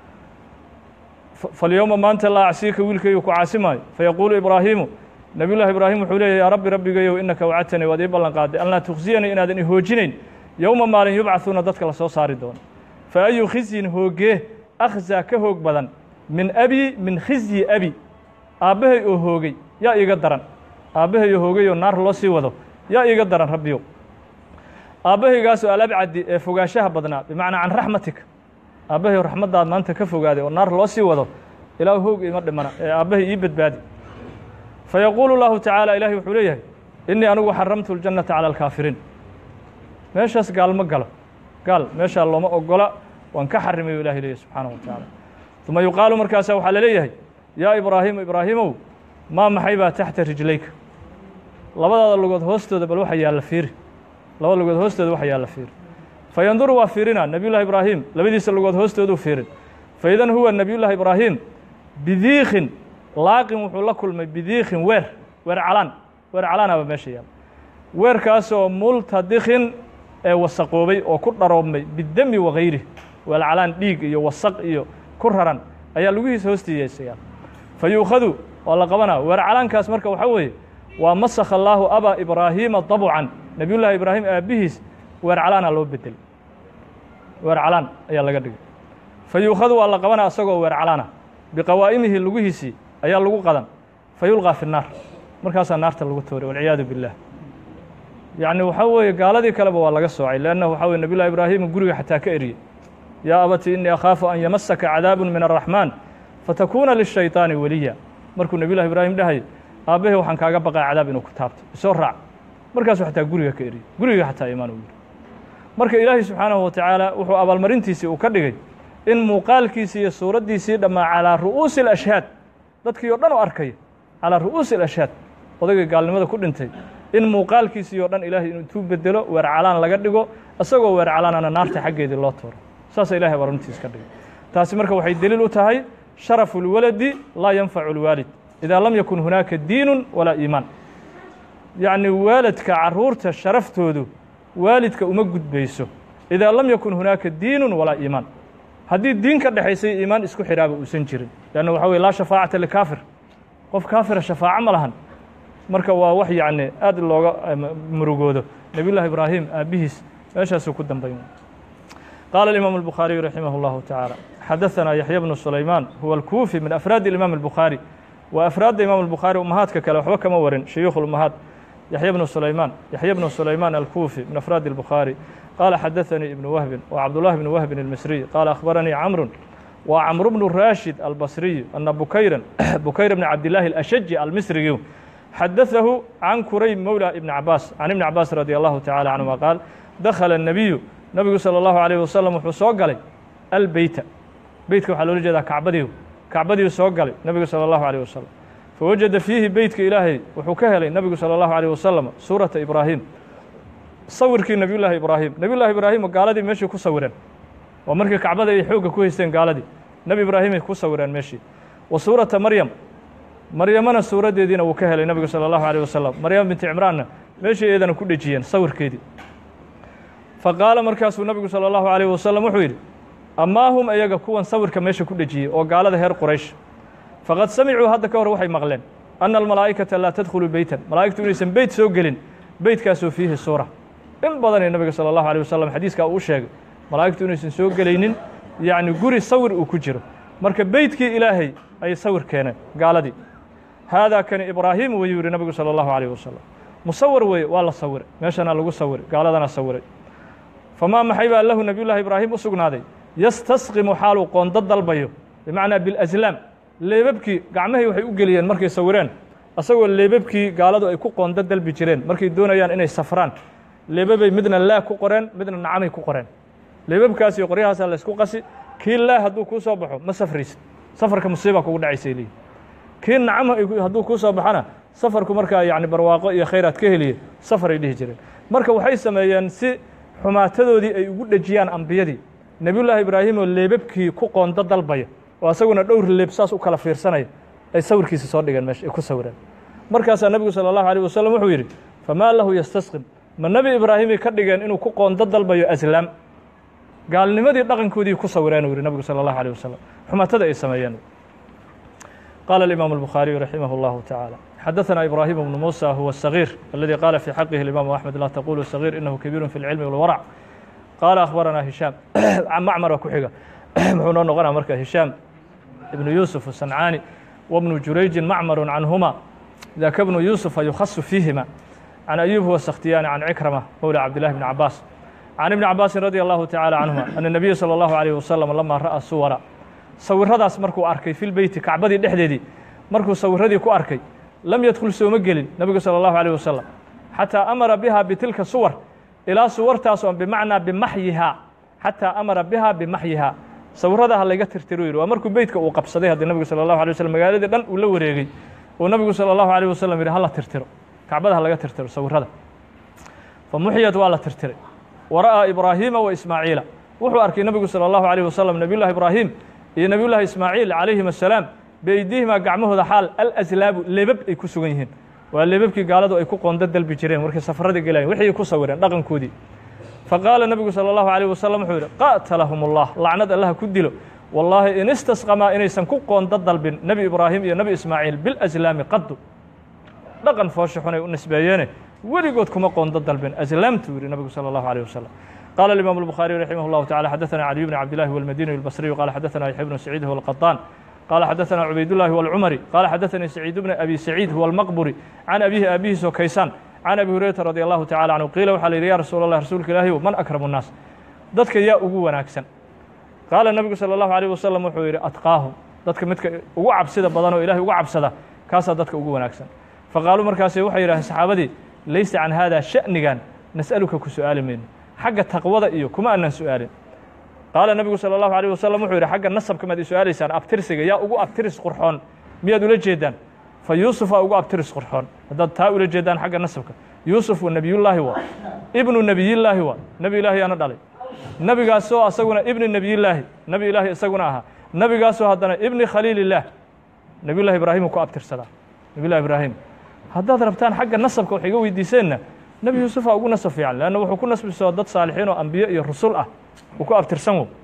falyowma maanta laa acsiika wiilkaygu ku caasi maayo fayaquulu ibraahiimu nebiy llahi ibraahim wuxuu leeyahy yaa rabbi rabbigayow innaka wacadtanii waad ii ballan qaaday an laa tukhsiyanii inaadan ihoojinayn yowma maalin yubcahuuna dadka la soo saari doono fa ayu khizyin hoogee akhzaa ka hoog badan min abi min khizyi abi aabbahay oo hoogay yaa iiga daran aabbahay oo hoogay oo naar loo sii wado yaa iiga daran rabbiyow aabbahaygaasoo alabcadi ee fogaanshaha badnaa bimacnaa can raxmatika aabbahay oo raxmaddaad maanta ka fogaaday oo naar loo sii wado ilaa hoog ima dhimana ee aabbahay ii badbaadi fayaquulu llaahu tacaala ilaahay wuxuu leeyahay innii anigu xaramtu اljannata calى alkaafiriin meeshaas gaal ma galo gaal meeshaa looma ogola waan ka xarimayu ilahay leeyahy subxaanaه wa tacaala uma yuqaalu markaasa waxaa la leeyahay yaa ibraahimu ibraahimow maa maxay baa taxta rijlayka labadaada lugood hoostooda bal waxa yaalla fiiri labada lugood hoostooda waxa yaalla fiiri fa yanduru waa fiirina nebiyullahi ibraahim labadiisa lugood hoostooduu fiirin fa idan huwa nebiyullahi ibraahim bidiikin laaqin wuxuu la kulmay bidiikin weer weer calaan weer calaanaba meesha yaalla weerkaasoo multadikin ee wasaqoobay oo ku dharoobmay bidemi wakayri weel calaan dhiig iyo wasaq iyo ku raran ayaa lugihiisa hoostiisa yaalla fa yuukhadu waa la qabanaa weer calaankaas marka waxaa weeye waa masakha allaahu abaa ibraahiima dabcan nebiyullaahi ibraahim aabbihiis weer calaana loo bedelay weer calaan ayaa laga dhigay fa yuukhadu waa la qabanaa isagoo weer calaana biqawaa'imihi lugihiisii ayaa lagu qadan fa yulqaa fi nnaar markaasaa naarta lagu tooray walciyaadu billaah yacni waxaa weeye gaaladii kaleba waa laga soocay leannahu waxaa weye nebiyullahi ibraahima guriga xataa ka eriyey yaa abati innii akhaafu an yamasaka cadaabun min araxmaan fatakuuna lishayطaani weliya markuu nebiyullahi ibraahim dhahay aabbahe waxaan kaaga baqaa cadaab inuu ku taabto isoo raac markaasuu xataa guriga ka eriyey guriga xataa imaan uu yidhi marka ilaahay subxaanahu wa tacaala wuxuu abaalmarintiisii uu ka dhigay in muuqaalkiisii iyo suuraddiisii dhammaa calaa ru'uusi alashhaad dadkii oo dhan u arkaya calaa ru'uusi alashhaad odaygii gaalnimada ku dhintay in muuqaalkiisii oo dhan ilaahay intuu bedelo weer calaan laga dhigo isagoo weer calaanana naarta xaggeedii loo tooro saasa ilahay abaalmarintiis ka dhigay taasi marka waxay deliil u tahay sharafu اlwaladi laa yanfacu اlwaalid idaa lam yakun hunaaka diinu walaa iimaan yacni waalidka carruurta sharaftoodu waalidka uma gudbayso idaa lam yakun hunaaka diinu walaa iimaan haddii diin ka dhexaysay iimaan isku xidhaaba uusan jirin leanna waxa weye laa shafaacata likaafir qof kaafira shafaaco ma lahan marka waa wax yacni aad looga murugoodo nebiyullahi ibraahim aabbihiis meeshaasuu ku dambayn qaala الإimaaم الbukhaariyu raximah اllahu taعaalى xadaثana yaxya bnu sulaymaan huwa alkuufi min afraadi imaam الbukhaari wa afraadda imaam الbukhaari umahaadka kale waxba kama warin shuyuukh اlumahaad yaxya bnu sulaymaan yaxya bnu sulaymaan alkuufi min afraadi الbukhaari qaala xadaثanii ibnu wahbin wa cabdullahi bnu wahbin الmisriy qaala akhbaranii camru wa camru bnu raashid albasriyu ana bukayran bukayr bni cabdillaahi اlashaji almisriyu xadaثahu can kurayb mowla ibni cabaas can ibni cabaas radi allahu tacala canhuma qaal dakhala الnabiyu nabigu salى اllahu عalيه wasalam wuxuu soo galay albeyta beytka waxaa loola jeedaa kacbadiiu kacbadiiu soo galay nebigu salى اllahu عalيه wasalam fawajada fiihi beytka ilaahay wuxuu ka helay nebigu salى اllahu عalيه wasalam suurata ibraahim sawirkii nebiy llaahi ibraahim nebiy llahi ibraahim gaaladii meeshii ku sawireen waa markii kacbada ay xoogga ku haysteen gaaladii nebi ibraahimay ku sawireen meeshii wa suurata maryam maryamana suuraddeediina wuu ka helay nebigu salى اllahu عalيه wasalam maryam binti cimraanna meeshii eedana ku dhejiyeen sawirkeedii faqaala markaasuu nabigu salى اllahu عalيه wasalam wuxuu yidhi amaa hum iyaga kuwan sawirka meesha ku dhejiyey oo gaalada reer quraysh faqad samicuu hadda ka hor waxay maqleen ana almalaa'ikata laa tadkhulu beytan malaa'igtu inaysan beyt soo gelin beytkaasoo fiihi suura in badanee nabiga salى اllahu عalيه wasalam xadiiskaa uu sheegay malaa'igtu inaysan soo gelaynin yacni guri sawir uu ku jiro marka beytkii ilaahay ayay sawir keeneen gaaladii haadaa kani ibraahim wayuu yihi nabigu salى اllahu عalيه wasalam musawir weeye waa la sawiray meeshana lagu sawiray gaaladana sawiray famaa maxay baa lahu nebiy llahi ibraahim u sugnaaday yastasqimu xaaluu qoondo dalbayo bimacnaa bilaslaam leebabkii gacmahay waxay u geliyeen markay sawireen asagoo leebabkii gaaladu ay ku qoondo dalbi jireen markay doonayaan inay safraan leebabay midna laa ku qoreen midna nacamay ku qoreen leebabkaas iyo qoryahaasaa laysku qasi kii laa hadduu kuu soo baxo ma safraysid safarka musiiba kugu dhacaysay leeyihi kii nacam hadduu kuu soo baxona safarku markaa yacni barwaaqo iyo khayraad ka heliye safaray dhihi jireen marka waxay sameeyeen si xumaatadoodii ay ugu dhejiyaan ambiyadii nebiyullaahi ibraahim oo leebabkii ku qoondo dalbaya oo asaguna dhowr leeb saas u kala fiirsanaya ay sawirkiisa soo dhigeen meesha ay ku sawireen markaasaa nebigu salى اllahu alيه wasalam wuxuu yidhi famaa lahu yastasqim ma nebi ibraahimay ka dhigeen inuu ku qoondo dalbayo aslaam gaalnimadii dhaqankoodii ku sawireen uu yihi nebigu salى اllahu alيه wasalam xumaatada ay sameeyeen qaala الإimaaم الbukhaariyu raximah اllahu taعaalى xadaثna ibrahim bnu muسى huwa الصغيir اladي qaala fي xaqihi الimam أحmed laa taqulu صغيir inahu kabiir fi اlcilmi wاlwarc qaala akhbarana hishaam macmara ku xiga muxuu noo noqonaa marka hishaam ibnu yuusuf الsancaani wbnu jurayji macmaru canhuma daka bnu yuusufa yukhasu fiihima can ayub huwa sakhtiyaani can cikrama mowla cabdillahi bni cabaas can ibni cabaasin radi allahu taعaalى canhuma ana الnabiya salى اllahu عalيه wasalam lama ra'a suwara sawiradaas markuu arkay fi lbeyti kacbadii dhexdeedii markuu sawiradii ku arkay lam yadkhul sooma gelin nebigu salى اllahu عalيه wasalam xataa amara biha bitilka suwar ilaa suwartaas oon bimacnaa bimaxyihaa xataa amara biha bimaxyihaa sawirada ha layga tirtiro yidhi waa markuu beytka uu qabsaday haddii nebigu salى اllahu alay waslm magaaladii dhan uu la wareegey uu nebigu salى اllahu alيه wasalam yidhi hala tirtiro kacbada ha laga tirtiro sawirada fa muxiyat waa la tirtiray wa ra'aa ibraahiima wa ismaaciila wuxuu arkay nebigu salى اllahu عalيه wasalam nebiy llahi ibraahim iyo nebiy llahi ismaaciil calayhim asalaam beydiihima gacmahooda xaal alaslaabu lebab ay ku sugan yihiin waa lebabkii gaaladu ay ku qondo dalbi jireen markay safarada gelayen wixii ku sawireen dhaqankoodii faqaala nebigu salى اllahu عalيه wasalam wuxuu yidhi qatalahum اllah lacnad allaha ku dilo wallaahi in istasqamaa inaysan ku qoonda dalbin nebi ibraahim iyo nebi ismaaciil bilaslaami qadu dhaqan foosha xunay u nisbeeyeene weligood kuma qoonda dalbin aslaamtu yidhi nebigu salى اllahu عalيه wasalam قال الإمام البخاري رحمه الله تعالى حدثنا علي بن عبد الله والمديني البصري قال حدثنا يحيى بن سعيد هو القطان قال حدثنا عبيد الله والعمري قال حدثني سعيد بن أبي سعيد هو المقبري عن أبيه أبيه سوكيسان عن أبي هريرة رضي الله تعالى عنه قيل وحال يا رسول الله رسولك الله من أكرم الناس dadka yaa ugu wanaagsan qaala nebigu salى اllahu عalيه wasalam wuxuu yidhi atqaahum dadka midka ugu cabsida badan oo ilahay uga cabsada kaasaa dadka ugu wanaagsan faqaaluu markaasi waxay yidhaaheen saxaabadii laysa can hada sha'nigan nas'aluka ku su'aali mayno xagga taqwada iyo kuma aanan su'aalin qaala nebigu salى اllahu عalيه wasalam wuxuu yidhi xagga nasabka maad i su-aalaysaan abtirsiga yaa ugu abtiris qurxoon miyaad ula jeedaan fa yuusufaa ugu abtiris qurxoon haddaad taa ula jeedaan xagga nasabka yuusuf wa nebiyullaahi waa ibnu nebiyillaahi waa nebi ilaahi yaana dhalay nebigaasoo asaguna ibni nebiyillaahi nebi ilaahi isaguna ahaa nebigaasoo haddana ibni khaliilillaah nebiyullahi ibraahimuu ku abtirsadaa nebiyullahi ibraahim haddaad rabtaan xagga nasabka wax iga weydiiseenna nebi yuusufaa ugu nasab fiican leanna wuxuu ku nasbisoo dad saalixiin oo ambiye iyo rusul ah uu ku abtirsan wo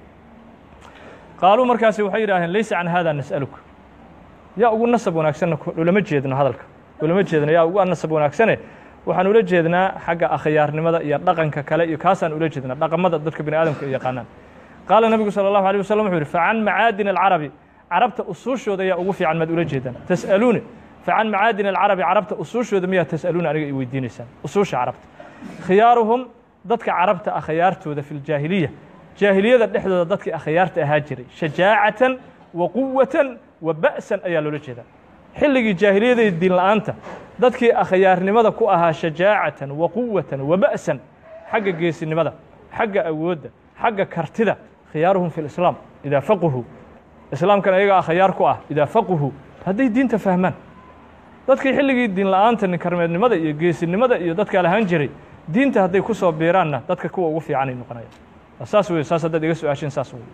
qaaluu markaasi waxay yidhaaheen laysa can hada nas'aluka yaa ugu nasab wanaagsanna ulama jeedno hadalka ulama jeedno yaa ugu nasab wanaagsane waxaan ula jeednaa xagga akhyaarnimada iyo dhaqanka kale iyo kaasaan ula jeednaa dhaqamada dadka bini aadamka ay yaqaanaan qaala nebigu salى اllahu alيه wasalam wuxuu yidhi facan macaadin alcarabi carabta usuushooda yaa ugu fiican maad ula jeedaan tas'aluuni facan macaadin alcarabi carabta usuushooda miyaa tas'aluuna aniga i weydiinaysaan usuusha carabta khiyaaruhum dadka carabta akhyaartooda fi ljaahiliya jaahiliyada dhexdooda dadkii akhyaarta ahaa jiray shajaacatan wa quwatan wa ba'san ayaa loola jeedaa xilligii jaahiliyada iyo diin la'aanta dadkii akhyaarnimada ku ahaa shajaacatan wa quwatan wa ba'san xagga geesinimada xagga awoodda xagga kartida khiyaaruhum fi lislaam idaa faquhu islaamkan ayaga akhyaar ku ah idaa faquhu hadday diinta fahmaan dadkii xilligii diin la'aanta ninkarmeednimada iyo geesinimada iyo dadkaa lahaan jiray diinta hadday ku soo biiraanna dadka kuwa ugu fiicanay noqonaya saas wey saas haddaad iga su-aasheen saas wey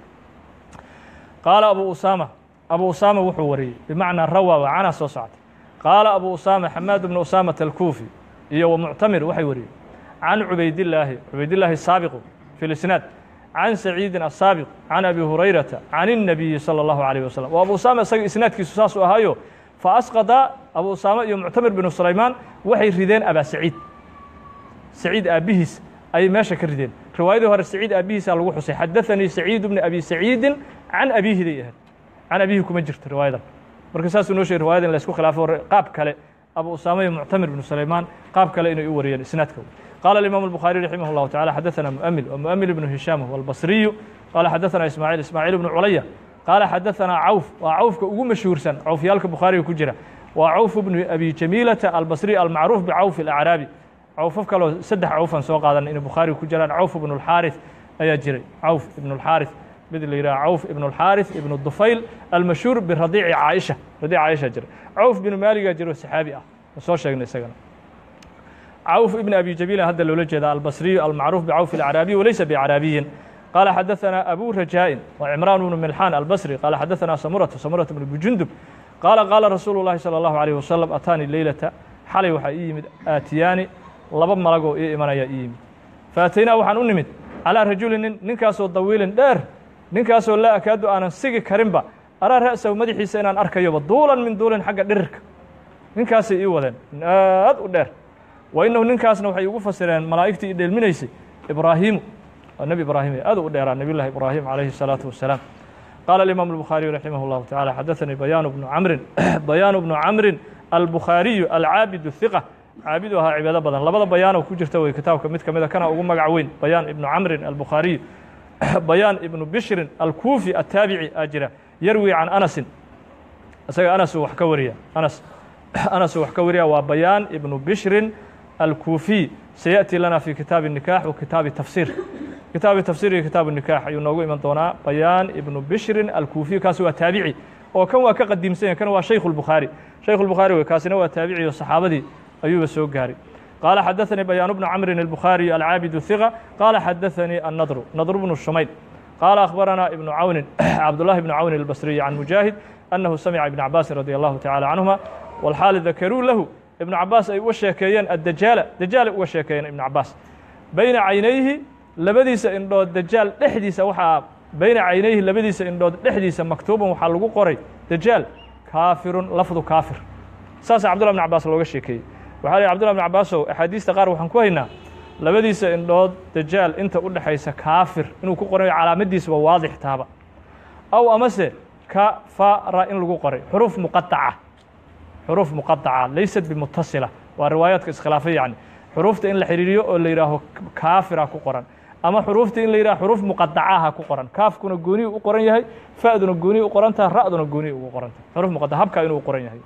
qaala abu usaama abu usaama wuxuu wariyey bimacnaa rawa waa cana soo soctay qaala abu usaama xamaad bnu usaamata alkuufi iyo wa muctamir waxay wariyeen can cubaydillaahi cubaydillaahi saabiqu fi lisnaad can saciidin asaabiq can abi hurayrata can الnabiyi salى اllahu عalيه wasalam o abu usaama isaga isnaadkiisu saasuu ahaayo faasqada abu usaama iyo muctamir binu sulaymaan waxay rideen abaa saciid saciid aabbihiis ayay meesha ka rideen riwaayadii hore saciid aabbihiisaa lagu xusay xadaثanii saciid bni abi saciidin can abiihiday ahayd can abiihi kuma jirto riwaayadan marka saasuu noo sheegay riwayada in la isku khilaafo qaab kale abu usaama iyo muctamir bnu sulaymaan qaab kale inay u wariyeen isnaadka قال الإمام البخاري رحمه الله تعالى حدثنا مؤمل ومؤمل بن هشام هو البصري قال حدثنا إسماعيل إسماعيل بن عليا قال حدثنا عوف وعوف كأجو مشهور سن عوف يالك البخاري كجرة وعوف بن أبي جميلة البصري المعروف بعوف الأعرابي عوف كلو سدح عوفا سوق هذا إن البخاري كجرة عوف بن الحارث أي جري عوف بن الحارث بدل يرى عوف بن الحارث بن الضفيل المشهور برضيع عائشة رضيع عائشة جري عوف بن مالك جري السحابي أه وصور شيء سجن عوف بن أبي جميل هذا الولجد البصري المعروف بعوف الأعرابي وليس بأعرابي قال حدثنا أبو رجاء وعمران بن ملحان البصري قال حدثنا سمرة سمرة بن جندب قال قال رسول الله صلى الله عليه وسلم أتاني الليلة حلي وحا إيمد آتياني لبا ملقو إي إيمان يا إيمد فأتينا وحان أنمد على رجل ننكاسو طويل دير ننكاسو لا أكاد أنا سيقي كريمبا أرى رأسه مدحي سينان أركيوبا دولا من دول حق درك ننكاسي إيوذن ناد ودير وإنه ninkaasna waxay ugu fasireen malaa'igtii dheelminaysay ibraahimu waa nebi ibraahim aad u dheeraa nebiy llahi ibraahim calayhi الsalaaةu wasalaam qaala الإimam الbukhaariyu raximah اllahu taعalى xadaثanii bayaanu bnu camrin bayaanu bnu camrin albukhaariyu alcaabid الhiqa caabidu ahaa cibaado badan labada bayaanoo ku jirta wey kitaabka mid ka mida kana ugu magac weyn bayaan ibnu camrin albukhaariyu bayaan ibnu bishrin alkuufi ataabici aa jira yarwi can anasin isaga anasuu wax ka wariya anas anasuu wax ka wariya waa bayaan ibnu bishrin الكوفي سيأتي لنا في كتاب النكاح وكتاب التفسير كتاب التفسير كتاب النكاح ينوغو إمان دونا بيان ابن بشر الكوفي كاسو تابعي oo kan waa ka qadiimsan kan waa shaykh البخاري shaykh البخاري way kaasina waa taabici oo saxaabadii ayuuba soo gaaray qaala xadaثanii bayaan bnu camrin الbukhaariي alcaabidu hiqa qaala xadaثanii الnadru nadru bnu shumayd qaala akhbaranaa ibnu cawnin cabdullahi bnu cawnin albasriyi can mujaahid annahu samica ibna cabaasin radi allahu tacala canhuma walxaali dakaruu lahu ibnu cabaas ay uga sheekeeyeen addajaala dajaalay uga sheekeeyeen ibnu cabaas bayna caynayhi labadiisa indhood dajaal dhexdiisa waxaa bayna caynayhi labadiisa indhood dhexdiisa maktuuban waxaa lagu qoray dajaal kaafirun lafdu kaafir saasaa cabdullah bn cabaas looga sheekeeyey waxaa lih cbdullah bn cabaasow axaadiista qaar waxaan ku haynaa labadiisa indhood dajaal inta u dhexaysa kaafir inuu ku qorayo calaamadiisaba waadix taaba aw amase kafara in lagu qoray xuruuf muqadaca xuruuf muqadaca laysat bimutasila waa riwaayaadka iskhilaafay yani xuruufta in la xiriiriyo oo la yidhaaho kaafira ku qoran ama xuruufta in la yidhaho xuruuf muqadacaha ku qoran kaafkuna gooniyu u qoran yahay fa'duna gooniyu u qoran tahay ra'duna gooniyu ugu qoran tahay xuruuf muqadaca habkaa inuu u qoran yahay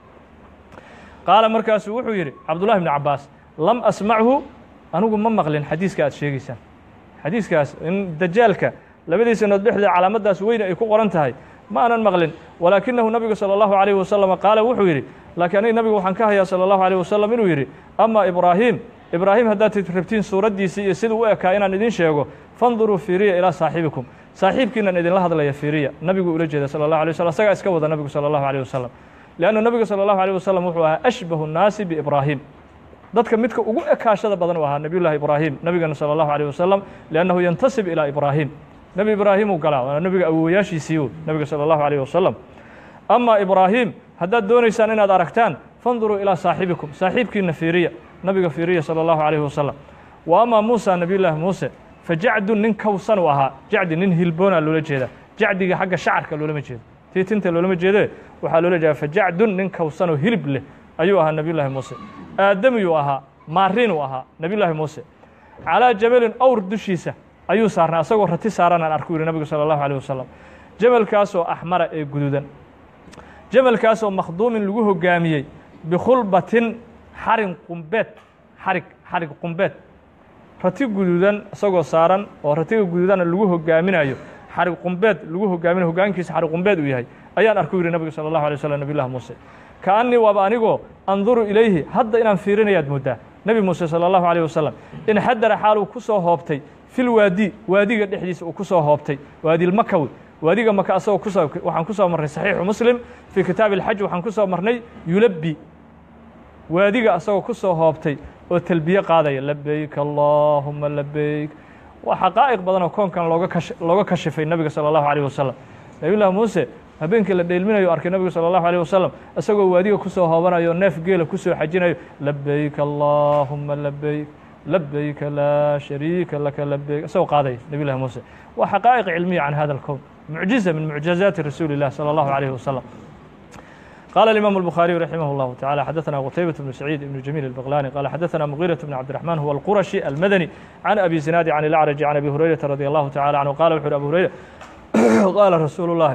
qaala markaasuu wuxuu yidhi cabdullahi bni cabaas lam asmachu anigu ma maqlin xadiiska aad sheegaysaan xadiiskaas in dajaalka labadiisa nood dhexdeeda calaamadaas weyn ay ku qoran tahay ma aanan maqlin walaakinahu nabigu salى اllahu عalيh wasalam qaala wuxuu yidhi laakiin aniga nabigu waxaan ka hayaa salى اllahu عalيه wasalam inuu yidhi ama ibraahim ibraahim haddaad rabtiin suuraddiisii iyo siduu u ekaa inaan idin sheego fanduruu fiiriya ilaa saaxibikum saaxiibkiinan idinla hadlaya fiiriya nabigu ula jeeda salى اlahu alيه waslm asagaa iska wada nabigu salى اllahu عalيه wasalam leannu nabigu salى اllahu عalيه wasalam wuxuu ahaa ashbahu الnaasi biibraahim dadka midka ugu ekaashada badan u ahaa nabiy llahi ibraahim nabigana salى اllahu عalيه wasalam liannahu yantasib ilaa ibraahim nebi ibraahim uu galaa waana nebiga awowayaashiisiiu nebiga salى اllahu عalيه wasalam ama ibraahim haddaad doonaysaan inaad aragtaan fanduruu ilaa saaxibikum saaxiibkiina fiiriya nabiga fiiriya salى اllahu عalيه wasalam wa ama muusa nabiy llaahi muuse fajacdun nin kawsan u ahaa jacdi nin hilboona loola jeeda jacdiga xagga shacarka loolama jeedo tii tinta loolama jeede waxaa loola jeeda fajacdun nin kawsanoo hilib leh ayuu ahaa nabiy llaahi muuse aadamiyuu ahaa maarin uu ahaa nabiy llaahi muuse calىa jabalin awr dushiisa ayuu saarnay asagoo rati saaran aan arku yihi nabigu salى اllahu alيه wasalam jamalkaasoo axmara ee guduudan jamalkaasoo makhduumin lagu hogaamiyey bikhulbatin xarin qumbeed xarig xarig qumbeed rati guduudan isagoo saaran oo ratiga guduudana lagu hogaaminayo xarig qumbeed lagu hogaaminayo hogaankiisa xarig qumbeed uu yahay ayaan arku yihi nabigu salى اllahu alيه waslm nabiy llahi muuse kaanii waaba anigoo anduru ilayhi hadda inaan fiirinayaad mooddaa nebi muuse salى اllahu alيه wasalam inxadara xaaluu ku soo hoobtay fi lwaadi waadiga dhexdiisa uu ku soo hoobtay waadilmakawi waadiga maka asagoo kusoo waxaan ku soo marnay saxiixu muslim fii kitaabi اlxaj waxaan ku soo marnay yulabbi waadiga asagoo ku soo hoobtay oo telbiye qaadaya labeyk allahuma labeyk waa xaqaa'iq badan oo koonkan looga kash looga kashifay nabiga salى اllahu alيه wasalam nabiy llahi muuse habeenkii la dheelminayo arkay nabigu salى اllahu alيه wasalam isagoo waadiga ku soo hoobanayo neef geela ku soo xajinayo labeyk allahuma labeyk labeyka laa shariika laka labeyk isagoo qaadaya nabiy llahi muuse waa xaqaa'iq cilmiya can hada اlkown mucjiza min mucjizaati rasuuli الlah salى اllahu عalيه wasalam قال الإمام البخاري رحمه الله تعالى حدثنا قتيبة بن سعيد بن جميل البغلاني قال حدثنا مغيرة بن عبد الرحمن هو القرشي المدني عن أبي زناد عن الأعرج عن أبي هريرة رضي الله تعالى عنه قال وحر أبو هريرة قال رسول الله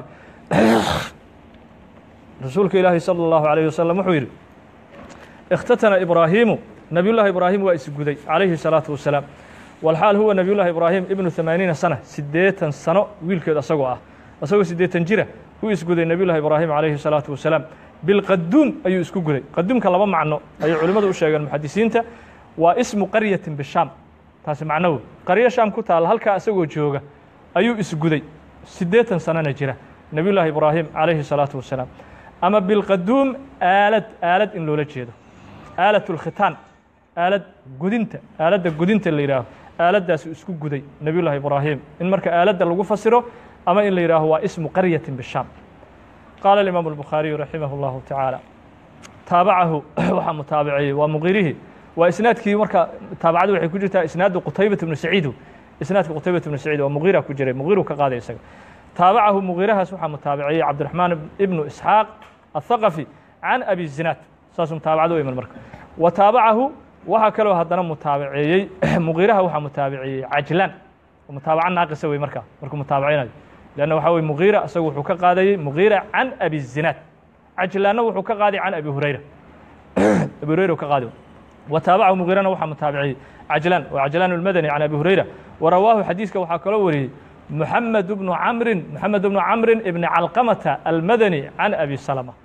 رسولك إلهي صلى الله عليه وسلم وحير اختتن إبراهيم نبي الله إبراهيم وإسجدي عليه الصلاة والسلام والحال هو نبي الله إبراهيم ابن ثمانين سنة سديتا سنة ويلك أسقوا أسقوا سديتا جرة هو إسجدي نبي الله إبراهيم عليه الصلاة والسلام بالقدوم أي إسكجدي قدوم كلام معناه أي علماء الشيخ المحدثين واسم قرية بالشام taasi macnow qaryo shaam ku taalla halkaa isagoo jooga ayuu isguday siddeetan sanana jira nebiy llaahi ibraahim calayhi salaatu wasalaam ama bilqaduum aalad aalad in loola jeedo aalat lkhitaan aalad gudinta aaladda gudinta la yidhaaho aaladdaasuu isku guday nebiy llaahi ibraahim in marka aaladda lagu fasiro ama in la yidhaaho waa ismu qaryatin bishaam qaala alimaamu albukhaariyu raximah اllahu tacaala taabacahu waxaa mutaabiciyey waa muqirihii waa isnaadkii marka taabacadu waxay ku jirtaa isnaadu qutaybat ibnu saciidu isnaadka qutaybat ibnu saciid oo muqira ku jiray muqiru ka qaaday isaga taabacahu muqirahaas waxaa mutaabiciyey cabdiraxmaan ibnu isxaaq athaqafi can abi zinaad saasuu mutaabacadu u iman marka wa taabacahu waxaa kaloo haddana mutaabiceeyey muqiraha waxaa mutaabiciyey cajlaan mutaabaca naaqisa wey marka markuu mutaabacinayo leanna waxaa weye muqira isagu wuxuu ka qaadayey muqira can abi zinaad cajlaanna wuxuu ka qaaday can abi hurayra abi hurayra ka qaadi وتaaبعه مغيرna waxaa متaaبعiyey عجلان وعجلان المدني عن أبي هريرة ورواه xadيiثka waxaa kaloo wariyey محمد بن عمر محمد بن عمر بن علقمة المدني عن أبي سلمة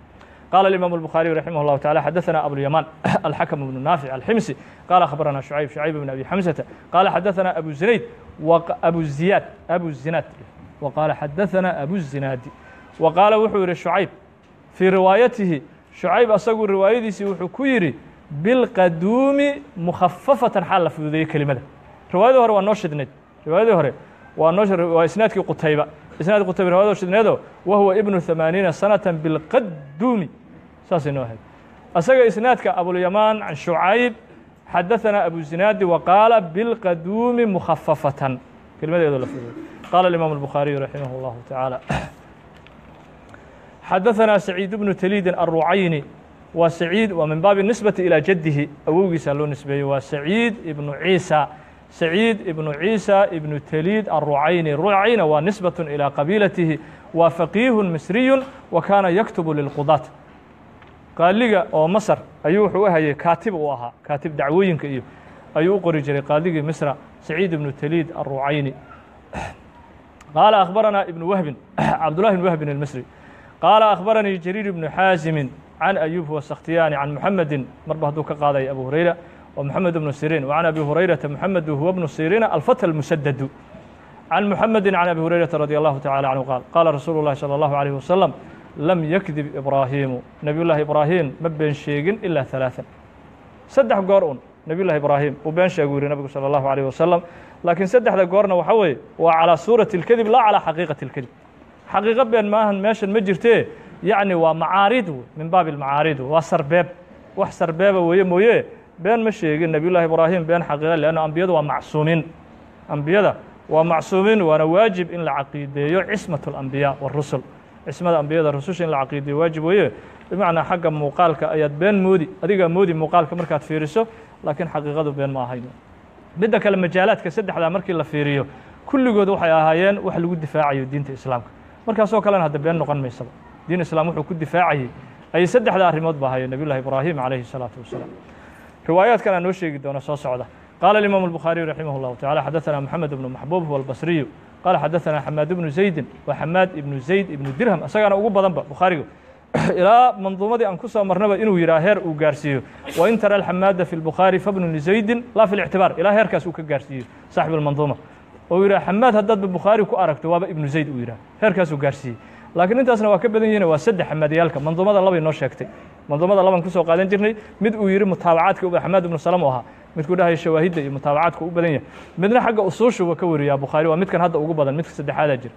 قال الإمام البخاري رحمه الله تعالى حدثنا أبو اليمان الحكم بن نافع الحمصي قال أخبرنا شعيب شعيب بن أبي حمزة قال حدثنا أبو زنيد وأبو الزياد أبو الزناد وقال حدثنا أبو الزناد وقال وحور شعيب في روايته شعيب أصغر روايتي وحو كيري بالقدوم مخففة حال في ذي كلمة روايته هو النشد روايته هو ونشر وإسنادك قتيبة إسناد قتيبة روايته شدنيده وهو ابن ثمانين سنة بالقدوم ساسي نوهد أسجى إسنادك أبو اليمان عن شعيب حدثنا أبو الزناد وقال بالقدوم مخففة كلمة يدل قال الإمام البخاري رحمه الله تعالى حدثنا سعيد بن تليد الرعيني وسعيد ومن باب النسبة إلى جده أوجي سالون نسبة وسعيد ابن عيسى سعيد ابن عيسى ابن تليد الرعيني الرعين ونسبة إلى قبيلته وفقيه مصري وكان يكتب للقضاة قال لي أو مصر أيوه وهي كاتب وها كاتب دعوين كأيو أيوه قري قال لي مصر سعيد بن تليد الرعيني قال أخبرنا ابن وهب عبد الله بن وهب المصري قال أخبرني جرير بن حازم عن أيوب والسختياني عن محمد مربه دوك قاضي أبو هريرة ومحمد بن سيرين وعن أبي هريرة محمد هو ابن سيرين الفتى المسدد عن محمد عن أبي هريرة رضي الله تعالى عنه قال قال رسول الله صلى الله عليه وسلم لم يكذب إبراهيم نبي الله إبراهيم ما بين شيء إلا ثلاثا سدح قرؤون نبي الله إبراهيم وبين شيء النبي صلى الله عليه وسلم لكن سدح ذا قرنا وحوي وعلى صورة الكذب لا على حقيقة الكذب حقيقة بين ماهن ماشن مجرتيه يعني ومعارض من باب المعارض وسرباب wax sarbeeba weeye mooye been ma sheegin nebiyullahi ibraahim been xaqiiqa leanna ambiyadu waa macsuumiin ambiyada waa macsuumiin waana waajib in la caqiideeyo cismat alambiyaa warusul cismada ambiyada rususha in la caqiideeyo waajib weeye bimacnaa xagga muuqaalka ayaad been moodi adigaa moodi muuqaalka markaad fiiriso laakiin xaqiiqadu been ma ahayn midda kale majaalaadka saddexdaa markii la fiiriyo kulligood waxay ahaayeen wax lagu difaacayo diinta islaamka markaasoo kalena hadda been noqon maysaba diin islaam wuxuu ku difaacayey ayay saddexda arrimood ba ahaayeen nabiy llahi ibraahim calayhi الsalaatu wasalaam riwaayaadkan aan noo sheegi doono soo socda qaala الimaamu الbukhaariyu raximah اllahu tacala xadaثana moxamed ibnu maxbuub huwa albasriyu qaala xadaثana xamaad ibnu zaydin wa xamaad ibnu zayd ibnu dirham isagaana ugu badanba bukhaariga ilaa manduumadii aan ku soo marnaba inuu yidhaha heer uu gaarsiiyo wain tara alxamaada fi lbukhaari fabnu lizaydin laa fi lictibaar ilaa heerkaas uu ka gaarsiiyo saaxib almanduuma oo yidhaha xamaad haddaadba bukhaari ku aragto waaba ibnu zayd uu yidhaha heerkaasuu gaarsiiyey laakiin intaasna waa ka badan yihiin waa saddex xamaadiyaalka manduumada labay noo sheegtay manduumada laban kusoo qaadan jirnay mid uu yidhi mutaabacaadka uba xamaad ibnu salam u ahaa midkuu dhahaya shawaahidda iyo mutaabacaadka u badan yahay midna xagga usuushuba ka wariyaa bukhaari waa midkan hadda ugu badan midka saddexaadaa jira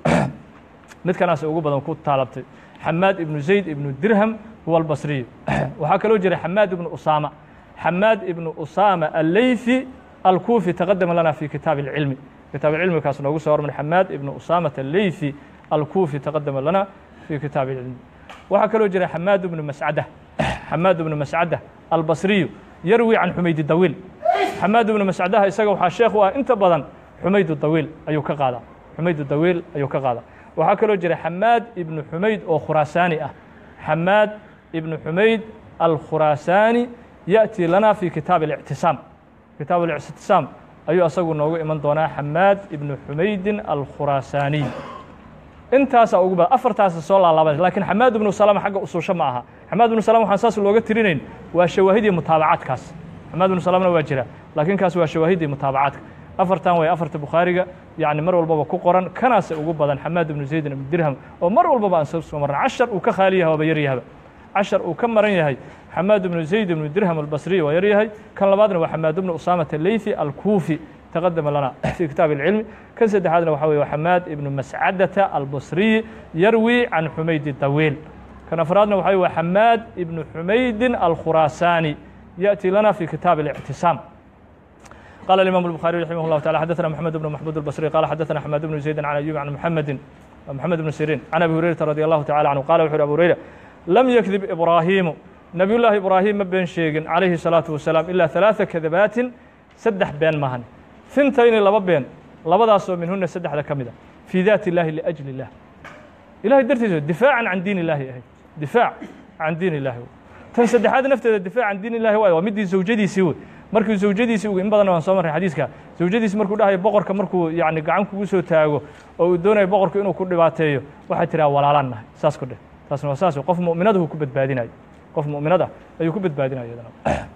midkanaas ugu badan ku taalabtay xamaad ibnu zayd ibnu dirham huwa albasriyu waxaa kaloo jira xamaad ibnu usaama xamaad ibnu usaama alleythi alkuufi taqadama lana fi kitaabi اlcilmi kitaab cilmi kaas noogu soo hormar xamaad ibnu usaamata alleythi الكوفي تقدم لنا في كتاب العلم waxaa kaloo jira xamaad بن mascadة xamaad بن mascadة albصriyu yarwi can xumayd dawiil xamaad بن mascadaha isaga waxaa sheekh u ah inta badan xumayd dawiil ayuu ka qaadaa xumayd dawiil ayuu ka qaadaa waxaa kaloo jira xamaad ibnu xumayd oo khuraasaani ah xamaad ibnu xumayd alkhuraasaani yaأtii lana fi kitaab الاctisaam kitaab الاctisaam ayuu asagu noogu iman doonaa xamaad ibnu xumaydin alkhuraasaaniy intaasaa ugu badan afartaasa soo laalaabay lakiin xamaad ibnu salama xagga usuusho ma aha xamaad ibnu salama waxaan saas looga tirinayn waa shawaahidii mutaabacaadkaas xamaad ibnu salamna waa jira laakiin kaas waa shawaahidii mutaabacaadka afartan way afarta bukhaariga yacni mar walbaba ku qoran kanaase ugu badan xamaad ibnu zaydin ibnu dirham oo mar walbaba aan soo soo marna cashar uu ka khaali yahay waaba yar yahaba cashar uu ka maran yahay xamaad ibnu zayd ibnu dirham albasriy waa yar yahay kan labaadna waa xamaad ibnu usaamata leythi alkuufi تقدم لنا في كتاب العلم كان سدحادنا وحوي وحماد ابن مسعدة البصري يروي عن حميد الطويل كان أفرادنا وحوي وحماد ابن حميد الخراساني يأتي لنا في كتاب الاعتصام قال الإمام البخاري رحمه الله تعالى حدثنا محمد بن محمود البصري قال حدثنا حماد بن زيد عن أيوب عن محمد محمد بن سيرين عن أبي هريرة رضي الله تعالى عنه قال وحر أبو هريرة لم يكذب إبراهيم نبي الله إبراهيم ما بين شيء عليه الصلاة والسلام إلا ثلاث كذبات سدح بين مهن ثنتين laba been labadaasoo minhuna saddexda ka mida fii daati اllahi liأjli الlah ilahay dartiisa difaacan can diin illahi ahayd difaac can diin illahi tan saddexaad nafteeda difaac can diin illahi waay waa midii zawjadiisii wey markuu zawjadiisii ugu in badan waan soo marray xadiiska zawjadiisi markuu dhahayo boqorka markuu yani gacan kugu soo taago oo uu doonayo boqorku inuu ku dhibaateeyo waxay tiraa walaalaan nahay saas ku dheh taasna waa saas qof mu'minadahu ku badbaadinayo qof mu'minad ah ayuu ku badbaadinaya iyadana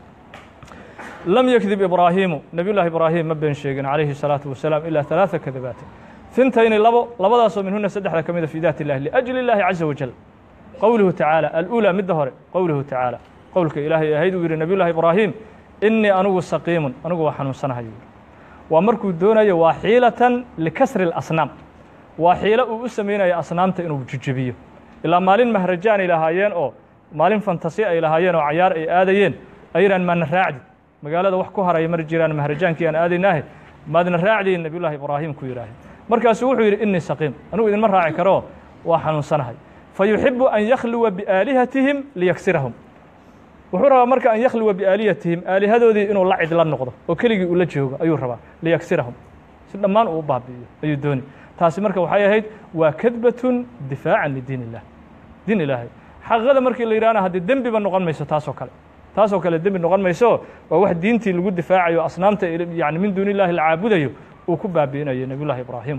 lam yakdib ibraahiimu nabiy llaahi ibraahim ma been sheegin calayhi الsalaatu wasalaam ilaa ثalaaثa kadabaatin ثintayni labo labadaasoo minhuna saddexda ka mida fi daat اllahi liأjli اllahi caza wajal qowluhu tacaala alأulى midda hore qowluhu tacaala qowlka ilaahay ahayd uu yihi nabiy llahi ibraahim inii anugu saqiimun anigu waa xanuunsanahay waa markuu doonayo waa xiilatan likasri اlasnaam waa xiilo uu u samaynayo asnaamta inuu jejebiyo ilaa maalin mahrajaan ay lahaayeen oo maalin fantasi ay lahaayeen oo cayaar ay aadayeen ayran maadna raacdi magaalada wax ku haraya mar jiraan mahrajaankii aan aadaynaahe maadna raacdiin nabiy llaahi ibraahim ku yidhaahay markaasuu wuxuu yidhi inii saqiim anigu idinma raaci karo waa xanuunsanahay fa yuxibu an yakhluwa biaalihatihim liyaksirahum wuxuu rabaa marka an yakhluwa biaaliyatihim aalihadoodii inuu la cidla noqdo oo keligii uu la joogo ayuu rabaa liyaksirahum si dhammaan uu u baabi'iyo ayuu dooni taasi marka waxay ahayd waa kadbatun difaacan lidiin illah diin ilaahay xaqiiqada markii la yidhahna haddii dembiba noqon mayso taasoo kale taasoo kale dembi noqon mayso waa wax diintii lagu difaacayo asnaamta yani min duuni illahi la caabudayo uu ku baabi'inayo nabiy llahi ibraahim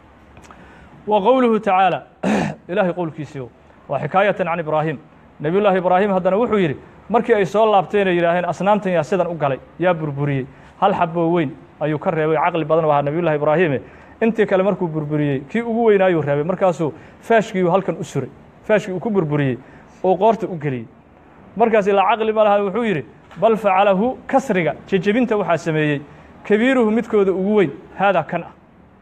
wa qowluhu tacaala ilaahay qowlkiisii waa xikaayatan can ibraahim nabiy llaahi ibraahim haddana wuxuu yidhi markii ay soo laabteen ay yidhaaheen asnaamtan yaa sidan u galay yaa burburiyey hal xaboo weyn ayuu ka reebay caqli badan u ahaa nabiy llahi ibraahime intii kale markuu burburiyey kii ugu weynaayuu reebay markaasuu faashkiiu halkan u suray faashkii uu ku burburiyey oo qoorta u geliyey markaas ilaa caqli ma laha wuxuu yidhi bal facalahu kasriga jejebinta waxaa sameeyey kabiiruhu midkooda ugu weyn haadaa kan ah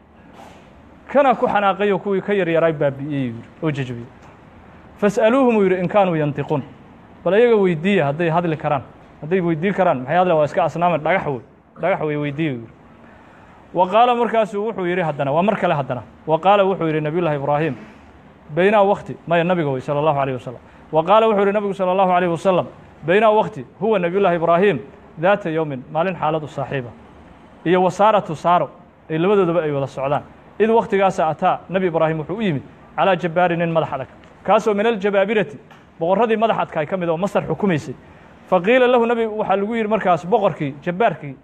kana ku xanaaqayo kuwii ka yaryaraay baabi'iyey yidhi oo jejebiyey fas'aluuhum uu yidhi in kaanuu yantiquun bal ayaga weydiiya hadday hadli karaan hadday weydii karaan maxay hadlan waa iska asnaaman dhagax wey dhagax wey weydiiya yidhi wa qaala markaasuu wuxuu yidhi haddana waa mar kale haddana wa qaala wuxuu yidhi nabiy llahi ibraahim baynaa wakti maya nabiga wey salى اllahu alيه wasalam wa qaala wuxuu yihi nabigu salى اllahu alيh wasalam baynaa wakti huwa nabiy llahi ibraahim daata yowmin maalin xaaladu saaxiiba iyo wasaaratu saaro ay labadoodaba ay wada socdaan id waktigaasa ataa nebi ibraahim wuxuu u yimid calaa jabbaari nin madax adag kaasoo min aljabaabirati boqorradii madax adkaay ka mid oo masar xukumaysay faqiila lahu nebi waxaa lagu yidhi markaas boqorkii jabbaarkii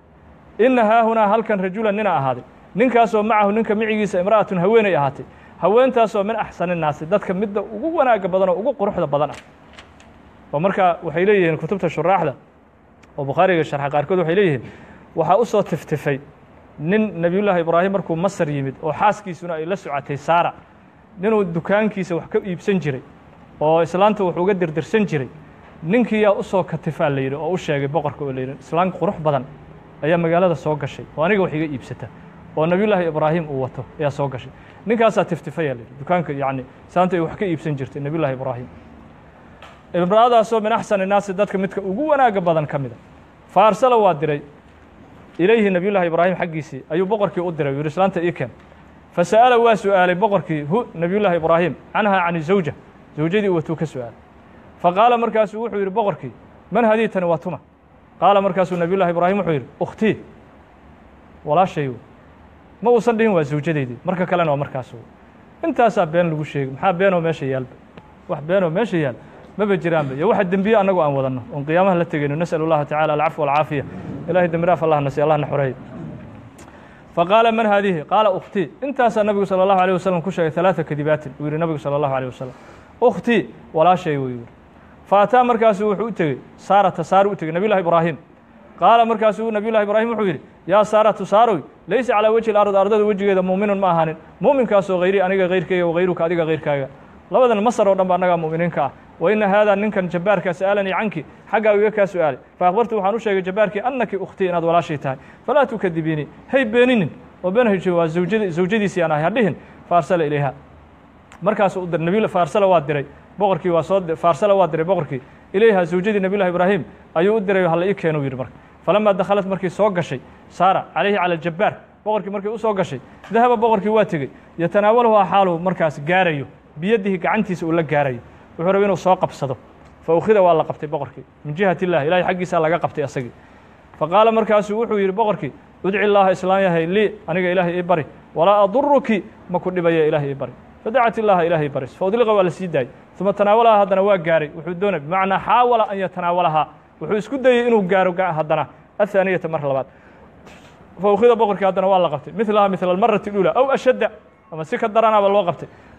ina haahunaa halkan rajulan nina ahaaday ninkaasoo macahu ninka micigiisa imra'atun haweenay ahaatay haweentaasoo min axsani naasi dadka midda ugu wanaaga badan oo ugu quruxda badan ah oo markaa waxay leeyihiin kutubta shuraaxda oo bukhaariga sharxa qaarkood waxay leeyihiin waxaa u soo tiftifay nin nebiyullaahi ibraahim markuu masar yimid oo xaaskiisuna ay la socotay saara ninuu dukaankiisa wax ka iibsan jiray oo islaanta wax uga dirdirsan jiray ninkiiyaa u soo katifaa la yidhi oo u sheegay boqorka oo la yidhi islaan qurux badan ayaa magaalada soo gashay oo aniga wax iga iibsata oo nebiyullaahi ibraahim uu wato ayaa soo gashay ninkaasaa tiftifaya la yidhi dukaanka yacni islaanta ay wax ka iibsan jirtay nebiyullahi ibraahim imra'adaasoo min axsani naasi dadka midka ugu wanaaga badan ka mida fa arsala waa diray ilayhi nebiyullahi ibraahim xaggiisii ayuu boqorkii u diray u yidhi islaanta ii keen fa sa'ala waa su'aalay boqorkii hu nebiyullaahi ibraahim canhaa cani zawja zawjadii uu watuu ka su'aalay fa qaala markaasuu wuxuu yidhi boqorkii man hadii tani waa tuma qaala markaasuu nebiyullahi ibraahim wuxuu yidhi ukhtii walaashay ma uusan dhihin waa zawjadeydii marka kalena waa markaas intaasaa been lagu sheegay maxaa beenoo meesha yaalba wax beenoo meesha yaal maba jiraanba iyo waxa dembiye annagu aan wadanno oon qiyaamaha la tegayno nasأl اllaha tacala alcafw alcaafiya ilahay dembi dhaaf allah nasiy allah na xoreey faqaala man haadihi qaala ukhtii intaasaa nabigu salى اllahu alيه wasalam ku sheegay ثalaaثa kadibaatin uu yihi nabigu salى اllahu alيه wasalam ukhtii walaashay wuu yihi faataa markaasuu wuxuu u tegey saarata saaru u tegey nabiy llahi ibraahim qaala markaasuu nabiy llahi ibraahim wuxuu yidhi yaa saaratu saaroy laysa calaa wejhi lard ardada wejigeeda muuminun ma ahaanin muuminkaasoo hayri aniga hayrkayga wahayruka adiga hayrkaaga labadan masar oo dhan ba annagaa mu'miniinka ah wa ina haadaa ninkan jabbaarkaa sa'alanii canki xaggaa iga kaa su'aalay fa akhbartu waxaan u sheegay jabbaarkii annaki ukhtii inaad walaashay tahay falaa tukadibiinii hay beeninin oo been hayjo waa zawjad zawjadiisii aan ahay hadhihin faarsala ilayha markaasuu u diray nabiy faarsala waa diray boqorkii waa soo faarsala waa diray boqorkii ilayha zawjadii nabiy llahi ibraahim ayuu u diray halla ii keenu yidhi marka falamaa dakhalat markii soo gashay saara calayhi cala aljabbaar boqorkii markii u soo gashay dahaba boqorkii waa tegey yatanaawaluhaa xaaluhu markaas gaarayo biyadihi gacantiisa uu la gaarayo wuxuu rabay inuu soo qabsado fa ukhida waa la qabtay boqorkii min jihat illah ilahay xaggiisaa laga qabtay asagii fa qaala markaasuu wuxuu yidhi boqorkii udci llaaha islaan yahay lii aniga ilaahay ii bari walaa aduruki ma ku dhibaya ilahay ii bari fadacat illaaha ilahay ii baris faudliqa waa la sii daayey uma tanaawalahaa haddana waa gaaray wuxuu doonay bimacnaa xaawala an yatanaawalahaa wuxuu isku dayey inuu gaaro haddana athaaniyata mar labaad fa ukhida boqorkii haddana waa la qabtay milaha mila almarati اlula aw ashadda ama si ka daranaaba loo qabtay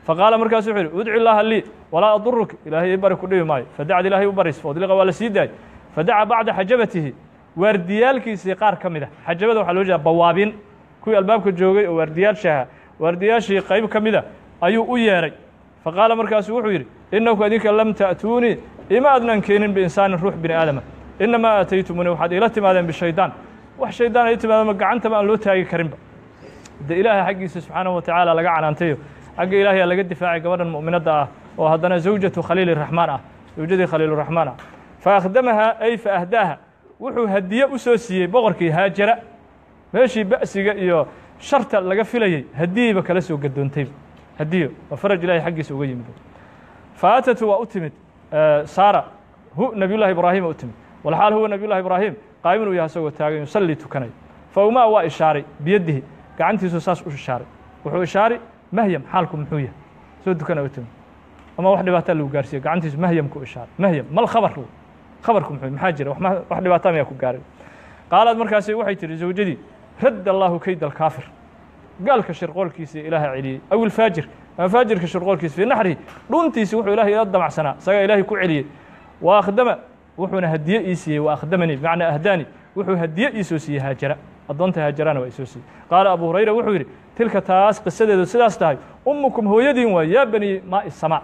faqaala markaasu wuxuu yidhi udci illaaha lii walaa aduruk ilaahay ii bari ku dhibi maayo fadacad ilaahay u baris faudliqa waa la sii daayay fadaca bacda xajabatihi waardiyaalkiisii qaar ka mid a xajabada waxaa loo jeeda bawaabin kuwii albaabka joogay oo waardiyaashaha waardiyaashii qayb ka mida ayuu u yeedhay faqaala markaasu wuxuu yidhi inaku adinka lam ta'tuunii ima adnan keenin biinsaanin ruux bini aadama inamaa aataytumuni waxaad iila timaadeen bishaydaan wax shaydaan ay timaadama gacantaba aan loo taagi karinba de ilaahay xaggiisa subxaanahu wa tacaala laga canaantayo xagga ilaahay aa laga difaacay gabadhan mu'minadda ah oo haddana zawjatu khaliili raxmaan ah zawjadii khaliiluraxmaan ah fa akhdamahaa ay fa ahdaaha wuxuu hadiye u soo siiyey boqorkii haajara meeshii ba'siga iyo sharta laga filayey hadiyeyba kala soo gadoontayba hadiyo waa faraj ilahay xaggiisa uga yimid faatatu waa u timid saara hu nabiyullahi ibraahima u timid walxaal huwa nabiyullahi ibraahim qaa'imun uu yahay asagoo taagan yusallii tukanaya fa umaa waa ishaaray biyadihi gacantiisu saas u ishaaray wuxuu ishaaray mahyam xaalku muxuu yahay soo dukana u timid ama wax dhibaataa lagu gaarsiiye gacantiisu mahyamku ishaaray mahyam mal khabar khabarku muxuu maxaa jira wax dhibaataa mayaa ku gaaray qaalaad markaasi waxay tihi zawjadii radda allaahu kayd alkaafir gaalka shirqoolkiisa ilaaha celiyey aw ilfaajir ama faajirka shirqoolkiisa fii naxrihi dhuntiisi wuxuu ilahay ila damacsanaa isagaa ilaahay ku celiyey wa akhdama wuxuuna hadiye ii siiyey wa akhdamanii bimacnaa ahdaani wuxuu hadiye ii soo siiyey haajara addoonta haajarana waa isoo siiyey qaala abu hurayra wuxuu yidhi tilka taas qisadeedu sidaas tahay ummukum hooyadiin waa yaa bani maa'i samaa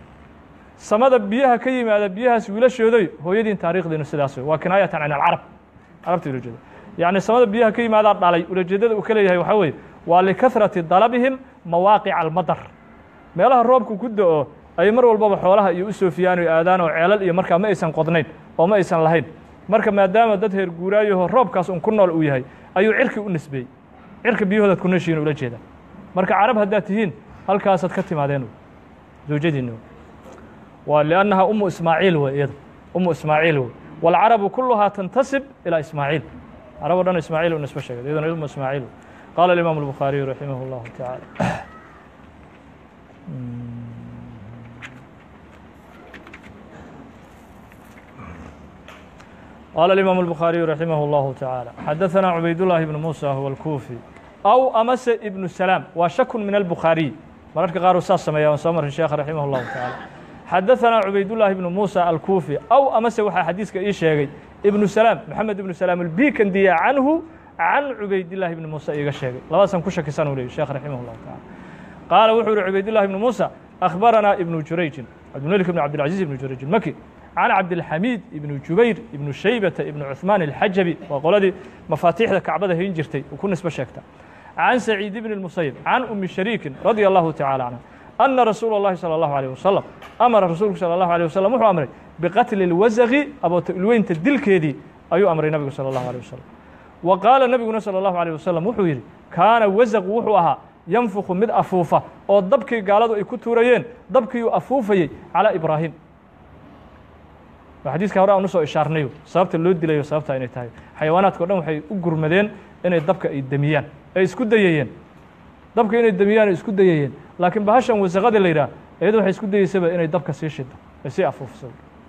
samada biyaha ka yimaada biyahaas wiilashooday hooyadiin taarikhdiinu sidaas wey waa kinaayatan can alcarab carabta ula jeeda yacni samada biyaha ka yimaadaa dhalay ulajeedada uu ka leeyahay waxaa weeye waa likahrati dalabihim mawaaqica almadar meelaha roobku ku do-o ay mar walbaba xoolaha iyo u soofiyaan o aadaan oo ceelal iyo markaa ma aysan qodnayn oo ma aysan lahayn marka maadaama dad heer guuraayaho roobkaas un ku nool uu yahay ayuu cirki u nisbeeyey cirka biyahoodaad ku nooshihiin ula jeeda marka carab haddaad tihiin halkaasaad ka timaadeen zawjadiinna waa liannaha umu ismaaciil wey iyada umu ismaaciil wey waalcarabu kulluhaa tantasib ilaa ismaaciil carab o dhan ismaaciil u nisbe sheegay iyaduna umu ismaaciil wey qaala alimaamu الbukhaariyu raximah اllahu taعaalى qaala alimaamu الbukhaariyu raximah اllahu taعaalى xadaثana cubaydullahi ibnu muusa huwa alkuufi aw amase ibnu salaam waa shakun min albukhaariy mararka qaar uu saas sameeya aan soo marin sheekha raximah اllahu taعaalى xadaثana cubaydullahi ibnu muusa alkuufi aw amase waxaa xadiiska ii sheegay ibnu salaam maxamed ibnu salaam albikandiya canhu can cubaydillahi ibni muuse iiga sheegay labadaasaan ku shakisan u leeyay sheekh raximah llahu taala qaala wuxuu yihi cubaydillahi ibni muusa akhbaranaa ibnu jurayjin cabdilmelik ibn cabdilcaziz ibnu jurayjin maki can cabdilxamiid ibnu jubayr ibnu shaybata ibnu cuثmaan alxajabi waa qoladii mafaatiixda kacbada hayn jirtay uu ku nisbe sheegta can saciid ibni اlmusayib can umi shariikin radia allahu tacala canha ana rasuula اllahi salى allahu alيh wasalam amara rasuulku salى allahu alيه wasalam wuxuu amray biqatli اlwasaqi abootulweynta dilkeedii ayuu amray nabigu salى allahu alيه wasalam wa qaala nebiguna salى اllahu alيه wasalam wuxuu yidhi kaana wasaqu wuxuu ahaa yanfuku mid afuufa oo dabkii gaaladu ay ku tuurayeen dabkiiuu afuufayey calaa ibraahim xadiiska hore aan usoo ishaarnayo sababta loo dilayo sababta inay tahay xayawaanaadka o dhan waxay u gurmadeen inay dabka ay demiyaan ay isku dayayeen dabka inay demiyaan ay isku dayayeen laakiin bahashan wasaqada la yidhaah iyado waxay isku dayeysaba inay dabka sii shido ay sii afuufsado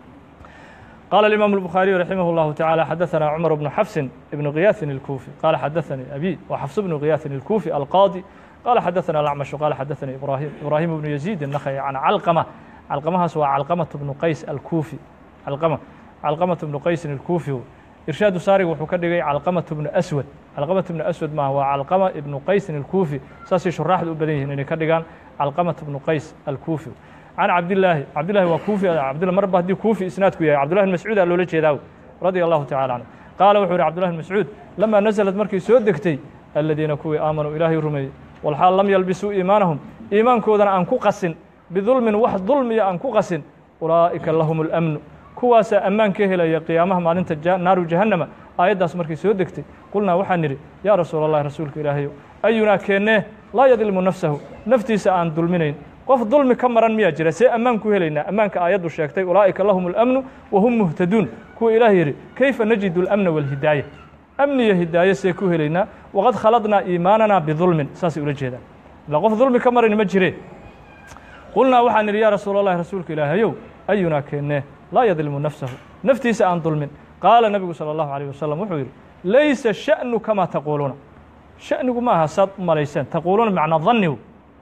قال الإمام البخاري رحمه الله تعالى حدثنا عمر بن حفص بن غياث الكوفي قال حدثني أبي وحفص بن غياث الكوفي القاضي قال حدثنا الأعمش قال حدثني إبراهيم إبراهيم بن يزيد النخعي عن علقمة علقمة سوى علقمة بن قيس الكوفي علقمة علقمة بن قيس الكوفي إرشاد ساري وحكدغي علقمة بن أسود علقمة بن أسود ما هو علقمة بن قيس الكوفي ساسي شراح الأبدين إن كدغان علقمة بن قيس الكوفي can cabdilaahi cabdillahi waa kuufi cabdillah marba haddii kuufi isnaadku yahay cabdullahi bn mascuud aa loola jeedaa radia allahu tacala canhu qaala wuxuu yihi cabdullahi bn mascuud lamaa nasalad markay soo degtay aladiina kuwii aamanuu ilaahay rumeeyey walxaal lam yalbisuu iimaanahum iimaankoodana aan ku qasin bidulmin wax dulmiya aan ku qasin ulaa'ika lahum اlamnu kuwaasaa ammaan ka helaya qiyaamaha maalinta naaru jahannama aayaddaas markay soo degtay qulnaa waxaan nidhi yaa rasuula allahi rasuulka ilaahayo ayunaa keennee laa yadlimu nafsahu naftiisa aan dulminayn qof dulmi ka maran miyaa jira see ammaan ku helaynaa ammaanka aayaddu sheegtay ulaa'ika lahum اlamnu wahum muhtaduun kuwa ilaah yidhi kayfa najidu اlamna wاlhidaaya amniya hidaaye see ku helaynaa waqad khaladnaa iimaanana bidulmin saasay ula jeedaan ila qof dulmi ka maran ma jireen qulnaa waxaan nidhi yaa rasuula allahi rasuulka ilaahayow ayunaa keennee laa yadlimu nafsahu naftiisa aan dulmin qaala nebigu salى allahu alيyh wasalam wuxuu yidhi laysa sha'nu kamaa taquuluuna sha'nigu ma aha saad u malayseen taquuluuna macnaa dannigu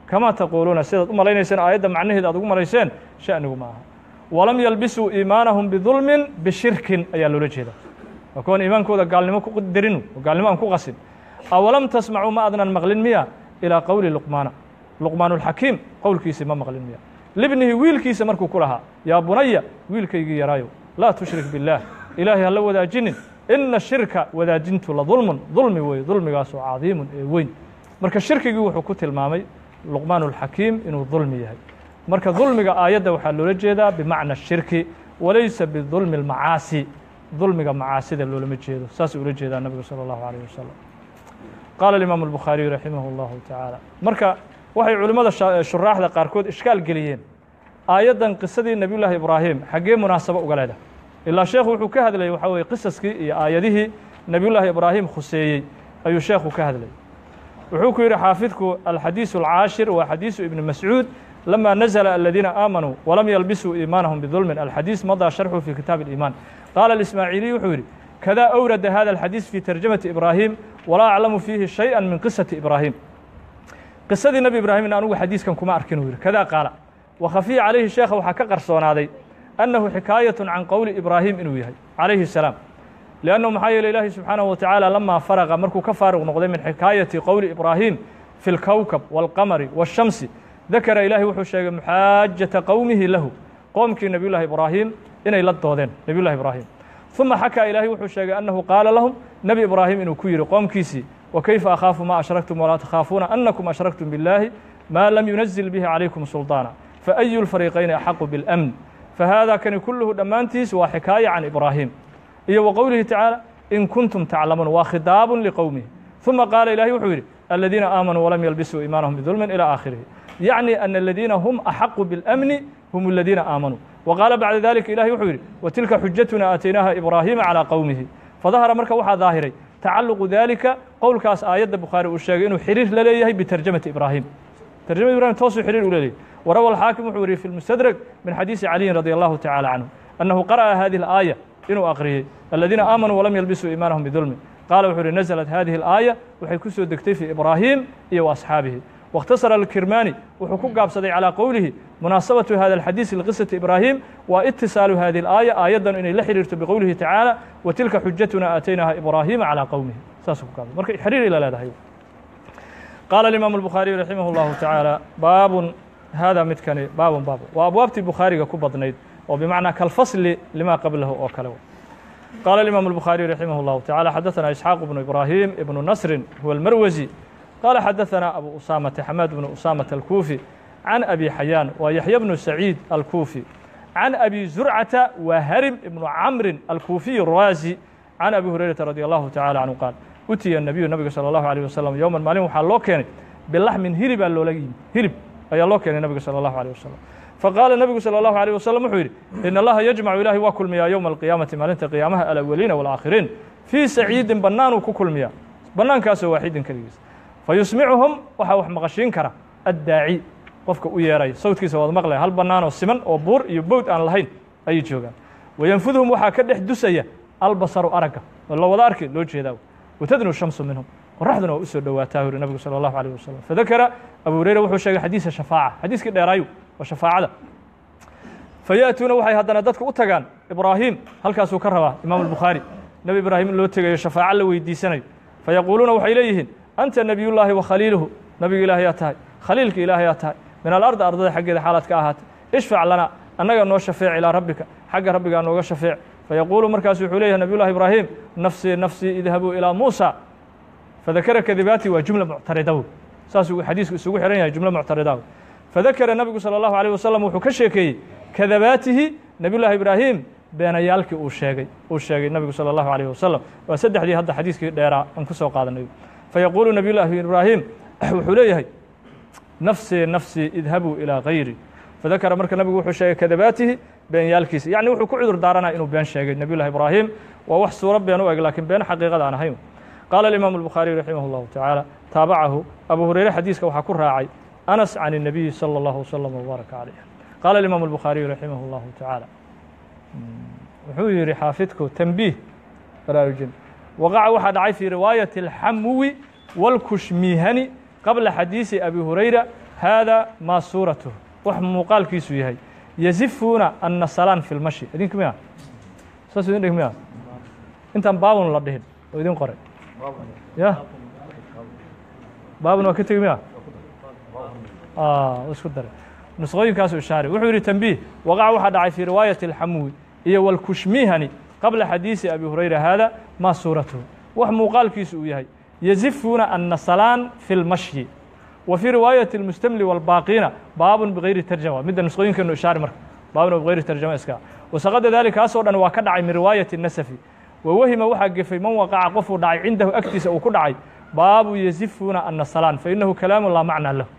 kamaa taquuluuna sidaad u malaynayseen aayadda macnaheeda aad ugu malayseen sha'nigu ma aha walam yalbisuu iimaanahum bidulmin bishirkin ayaa loola jeeda waa kuwan iimaankooda gaalnimo ku darinu oo gaalnimo aan ku qasin awalam tasmacuu ma adnan maqlin miya ilaa qowli luqmaana luqmaanulxakiim qowlkiisii ma maqlin miya libnihi wiilkiisa markuu ku lahaa yaa bunaya wiilkaygii yaraayo laa tushrik biاllaah ilaahay hala wadaajinin ina shirka wadaajintu la dulmun dulmi weeye dulmigaasoo cadiimun ee weyn marka shirkigii wuxuu ku tilmaamay luqmaanulxakiim inuu dulmi yahay marka dulmiga aayadda waxaa loola jeedaa bimacna shirki walaysa bidulmi اlmacaasi dulmiga macaasida loolama jeedo saasuu ula jeedaa nabigu salى اllahu عalيه wasalam qaala imaamu الbukhaariyu raximah اllahu tacaala marka waxay culimmada shuraaxda qaarkood ishkaal geliyeen aayaddan qisadii nebiy llaahi ibraahim xaggee munaasabo uga leedahay ilaa sheekhu wuxuu ka hadlayay waxaa weye qisaskii iyo aayadihii nebiy llaahi ibraahim khuseeyey ayuu sheekhu ka hadlayay wuxuu ku yidhi xaafidku alxadiisu alcaashir waa xadiisu ibni mascuud lama nazla aladiina aamanuu walam yalbisuu iimaanahum bidulmin alxadiis madaa sharxu fi kitaabi اliimaan qaala اlismaaciiliy wuxuu yidhi kada awrada hada alxadiis fi tarjamati ibraahim walaa aclamu fiihi shayئa min qisati ibraahim qisadii nebi ibraahimna anugu xadiiskan kuma arkin uu yidhi kada qaala wakhafiya calayhi sheekha waxaa ka qarsoonaaday annahu xikaayatu can qowli ibraahim inuu yahay calayhi الsalaam liannahu maxaa yeele ilaahi subxaanahu watacaala lamaa faraqa markuu ka faaruq noqday min xikaayati qowli ibraahim fi اlkowkab wاlqamari wالshamsi dakara ilaahi wuxuu sheegay muxaajata qowmihi lahu qoomkii nebiy llahi ibraahim inay la doodeen nebiy llahi ibraahim ثuma xakaa ilaahi wuxuu sheegay annahu qaala lahum nebi ibraahim inuu ku yidhi qoomkiisii وkayfa akhaafu ma ashraktum walaa takhaafuuna anakum ashraktum biاllaahi ma lam yunazil bihi calaykum sulطaana faأyu اlfariiqayni axaqu biاlأmn fahada kani kulluhu dhammaantiis waa xikaaya can ibraahim iyo wa qowlihi tacaala in kuntum taclamuun waa khidaabu liqowmihi ثuma qaala ilahi wuxuu yidhi aladiina aamanuu walam yalbisuu iimaanahum bidulmin ilى aakhirihi yacni ana aladiina hum axaqu biاlأmni hum aladiina aamanuu وqaala bacda dalika ilahi wuxuu yidhi watilka xujatuna aataynaaha ibraahima calىa qowmihi fadahara marka waxaa daahiray tacaluqu dalika qowlkaas aayadda bukhaari uu sheegay inuu xiriir la leeyahay bitarjamati ibraahim tarjamati ibrahim toosuu xiriir u leeyahay warawa alxaakim wuxuu wariyey fi lmustadrag min xadiisi caliyin radi allahu tacala canhu annahu qara'a hadihi alaaya inuu akhriyey aladiina aamanuu walam yalbisuu iimaanahum bidulmin qaala wuxuu yihi naزlat hadihi alaaya waxay ku soo degtay fii ibraahim iyo wa asxaabihi واkhtasara alkirmani wuxuu ku gaabsaday calىa qowlihi munaasabatu hada alxadiisi liqisati ibraahim wa itisaalu hadihi اlaaya aayaddan inay la xiriirto biqowlihi tacaala wa tilka xujatuna aataynaha ibraahima calىa qowmihi saasuu ku gaabsay marka xiriiray la leedahay qaala imaamu الbukhaariyu raximah اllahu tacaala baabun hada midkani baabun baab waa abwaabtii bukhaariga ku badnayd oo bimacnaa kalfasli lima qablahu oo kale qaala imaamu الbukhaariyu raximah اllahu tacala xadaثana isxaaq bnu ibraahim ibnu nasrin huwa اlmarwasi قال xdثنا أbو أسامة حماد بن أسامة الكوفي عن أبي حyان wa يحيى بن سعيد الكوفي عن أبي زرعة وهرم بن عمر الكوفي الرازي عن أبي هريرة رضي الله تعالى عنه قال utiya النبiyu nabiga slى الlaه عليه وسلم yوما maalin waxaa loo keenay bilaxmin hiribaa loola yimi hirib ayaa loo keenay nabiga salى الlaه عليه وسلم faqاala nabigu salى الlaه عليه وسلم wuxuu yidhi in اllaha yجمcu ilahi waa kulmiyaa yowma القiyaamati maalinta qiyaamaha alawaliina والآakhiriin fii saciidin banaanuu ku kulmiyaa banaankaasoo waaxidin keligiis fayusmicuhum waxaa wax maqashiin kara addaaci qofka u yeeraya sawdkiisa waad maqlaya hal bannaanoo siman oo buur iyo bowd aan lahayn ayay joogaan wayanfudhum waxaa ka dhex dusaya albasaru aragga oo la wada arki loo jeedaa watadnu shamsu minhum qoraxduna waa u soo dhowaataa yuri nabigu salى اllahu alيه wasalam fadakara abu hureyre wuxuu sheegay xadiisa shafaaca xadiiskii dheeraayu waa shafaacada fayaأtuuna waxay haddana dadka u tagaan ibraahim halkaasuu ka rabaa imaam الbukhaari nebi ibraahim in loo tegayo shafaaco la weydiisanayo fayaquuluuna waxay leeyihiin anta nebiyullaahi wa khaliiluhu nabiga ilaahayaa tahay khaliilka ilaahayaa tahay min alardi ardada xaggeeda xaalaad ka ahaatay ishfac lana annaga noo shafeec ilaa rabbika xagga rabbigaa nooga shafeec fayaquulu markaasu wuxuu leeyahay nabiyullahi ibraahim nafsii nafsii idhabuu ilaa muusa fadakara kadibaati waa jumla muctarida wey saasuu xadiisku isugu xihan yahay jumlo muctarida wey fadakara nabigu salى allahu alيh wasalam wuxuu ka sheekeeyey kadabaatihi nebiyullahi ibraahim beenayaalkii uu sheegay uu sheegay nabigu salى allahu alيh wasalam waa saddexdii hadda xadiiskii dheeraa aan ku soo qaadanay fayaquulu nabiy llaahi ibraahim wuxuu leeyahay nafsii nafsii idhabuu ilaa gayri fadakara marka nabigu wuxuu sheegay kadabaatihi beenyaalkiisa yacni wuxuu ku cudur daaranaya inuu been sheegay nabiy llahi ibraahim waa wax suuro been u eg lakiin been xaqiiqada aan ahayn qaala alimaamu الbukhaariyu raximah اllahu tacaala taabacahu abu hureyre xadiiska waxaa ku raacay anas can الnabiyi salى اllahu wslm wbaaraka calayh qaala alimaamu الbukhaariyu raximah اllahu tacaala wuxuu yihi xaafidku tanbiih baraarujin waqaca waxaa dhacay fii riwaayati اlxamuwi wاlkushmihani qabla xadiisi abi hurayra haada maa suuratuh wax muuqaalkiisu yahay yazifuuna annasalaan fi lmashi idinka miya saas idin dhig miya intaan baabun la dhihin oo idin qoray ya baabun waa ka tegi miya isku dare nusqooyinkaasu ishaari wuxuu yidhi tanbiih waqaca waxaa dhacay fii riwaayati alxamuwi iyo walkushmihani qabla xadiisi abi hurayra haada maa suuratuhu wax muuqaalkiisu uu yahay yazifuuna annasalaan fi lmashyi wa fii riwaayati almustamli walbaaqiina baabun bigayri tarjama midda nusqooyinkeenu ishaari marka baabun bigayri tarjama iska wasaqada dalika kaasoo dhan waa ka dhacay min riwaayati nasafi wa wahima waxaa gefay man waqaca qofuu dhacay cindahu agtiisa uu ku dhacay baabu yazifuuna annasalaan fa inahu kalaamu laa macnaa lahu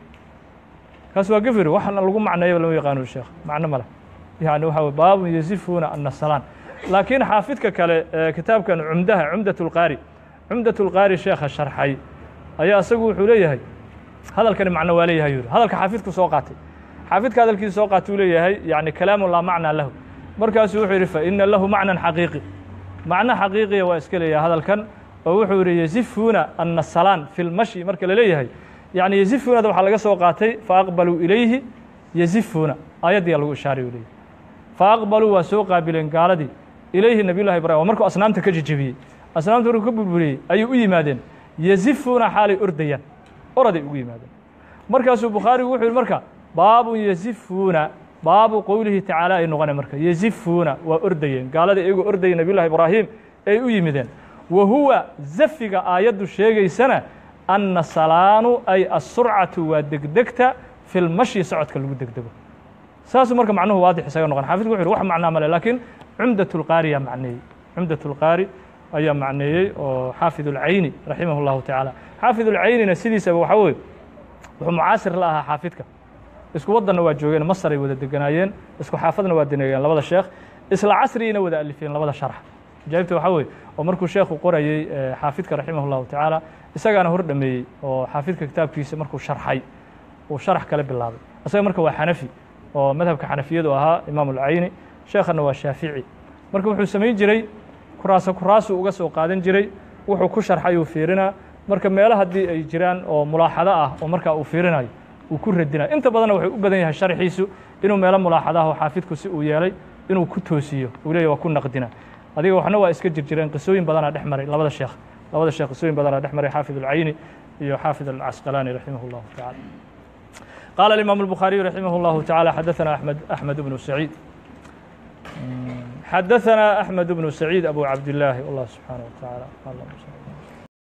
kaas waa gefiri waxna lagu macneeyaba lama yaqaano sheekh macno male yani waxa wey baabun yazifuuna annasalaan laakiin xaafidka kale ee kitaabkan cumdaha cumdat lqaari cumdat lqaari sheekha sharxay ayaa isagu wuxuu leeyahay hadalkani macno waa leeyahay yuri hadalka xaafidku soo qaatay xaafidka hadalkiisa soo qaatay uu leeyahay yani kalaamu laa macnaa lahu markaasuu wuxuu yidhi fa ina lahu macnan xaqiiqi macno xaqiiqiya waa iska leeyahay hadalkan oo wuxuu yidhi yazifuuna annasalaan fi lmashi marka la leeyahay yani yazifuunada waxaa laga soo qaatay faaqbaluu ilayhi yazifuuna aayaddiyaa lagu ishaaray u leeyahy faaqbaluu waa soo qaabileen gaaladii ilayhi nabiy llahi ibrahim waa markuu asnaamta ka jejebiyey asnaamta markuu ka burburiyey ayay u yimaadeen yazifuuna xaalay ordayaan oraday ugu yimaadeen markaasuu bukhaarigu wuxuu yidhi marka baabun yazifuuna baabu qowlihi tacaala ay noqonay marka yazifuuna waa ordayeen gaaladii iyagoo ordayay nabiy llahi ibraahim ay u yimideen wa huwa zafiga aayaddu sheegaysana annasalaanu ay asurcatu waa degdegta fi lmashyi socodka lagu degdego saasuu marka macnuhu waadix isaga noqon xafidku wuxu uhi wax macnaa male laakiin cumdat lqaari yaa macneeyey cumdat lqaari ayaa macneeyey oo xaafid اlcayni raximah اllahu tacaala xaafid اlcaynina sidiisaba waxaa weye wuxuu mucaasir la ahaa xaafidka isku waddanna waa joogeen masar ay wada deganaayeen isku xaafadna waa deneegeen labada sheekh isla casriyina wada alifeen labada sharx ajaa'ibta waxaa weye oo markuu sheekhu qorayey xaafidka raximah اllahu tacaala isagaana hor dhameeyey oo xaafidka kitaabkiisa markuu sharxay uu sharax kale bilaabay isaga marka waa xanafi oo madhabka xanafiyadu ahaa imaam اlcayni sheekhana waa shaafici marka wuxuu samayn jiray kuraaso kuraasuu uga soo qaadan jiray wuxuu ku sharxay uu fiirinaa marka meelo haddii ay jiraan oo mulaaxado ah oo markaa uu fiirinayo uu ku radinayo inta badanna wuxuu u badan yahay sharxiisu inuu meelo mulaaxado ah oo xaafidku si uu yeelay inuu ku toosiyo uu leeyahy waa ku naqdina adiga waxna waa iska jir jireen qisooyin badanaa dhex maray labada sheekh labada sheekh qisooyin badanaa dhex maray xaafid اlcayni iyo xaafid alcasqalaani raximah اllahu tacala قال الإمام البخاري رحمه الله تعالى حدثنا أحمد أحمد بن سعيد حدثنا أحمد بن سعيد أبو عبد الله والله سبحانه وتعالى اللهم صل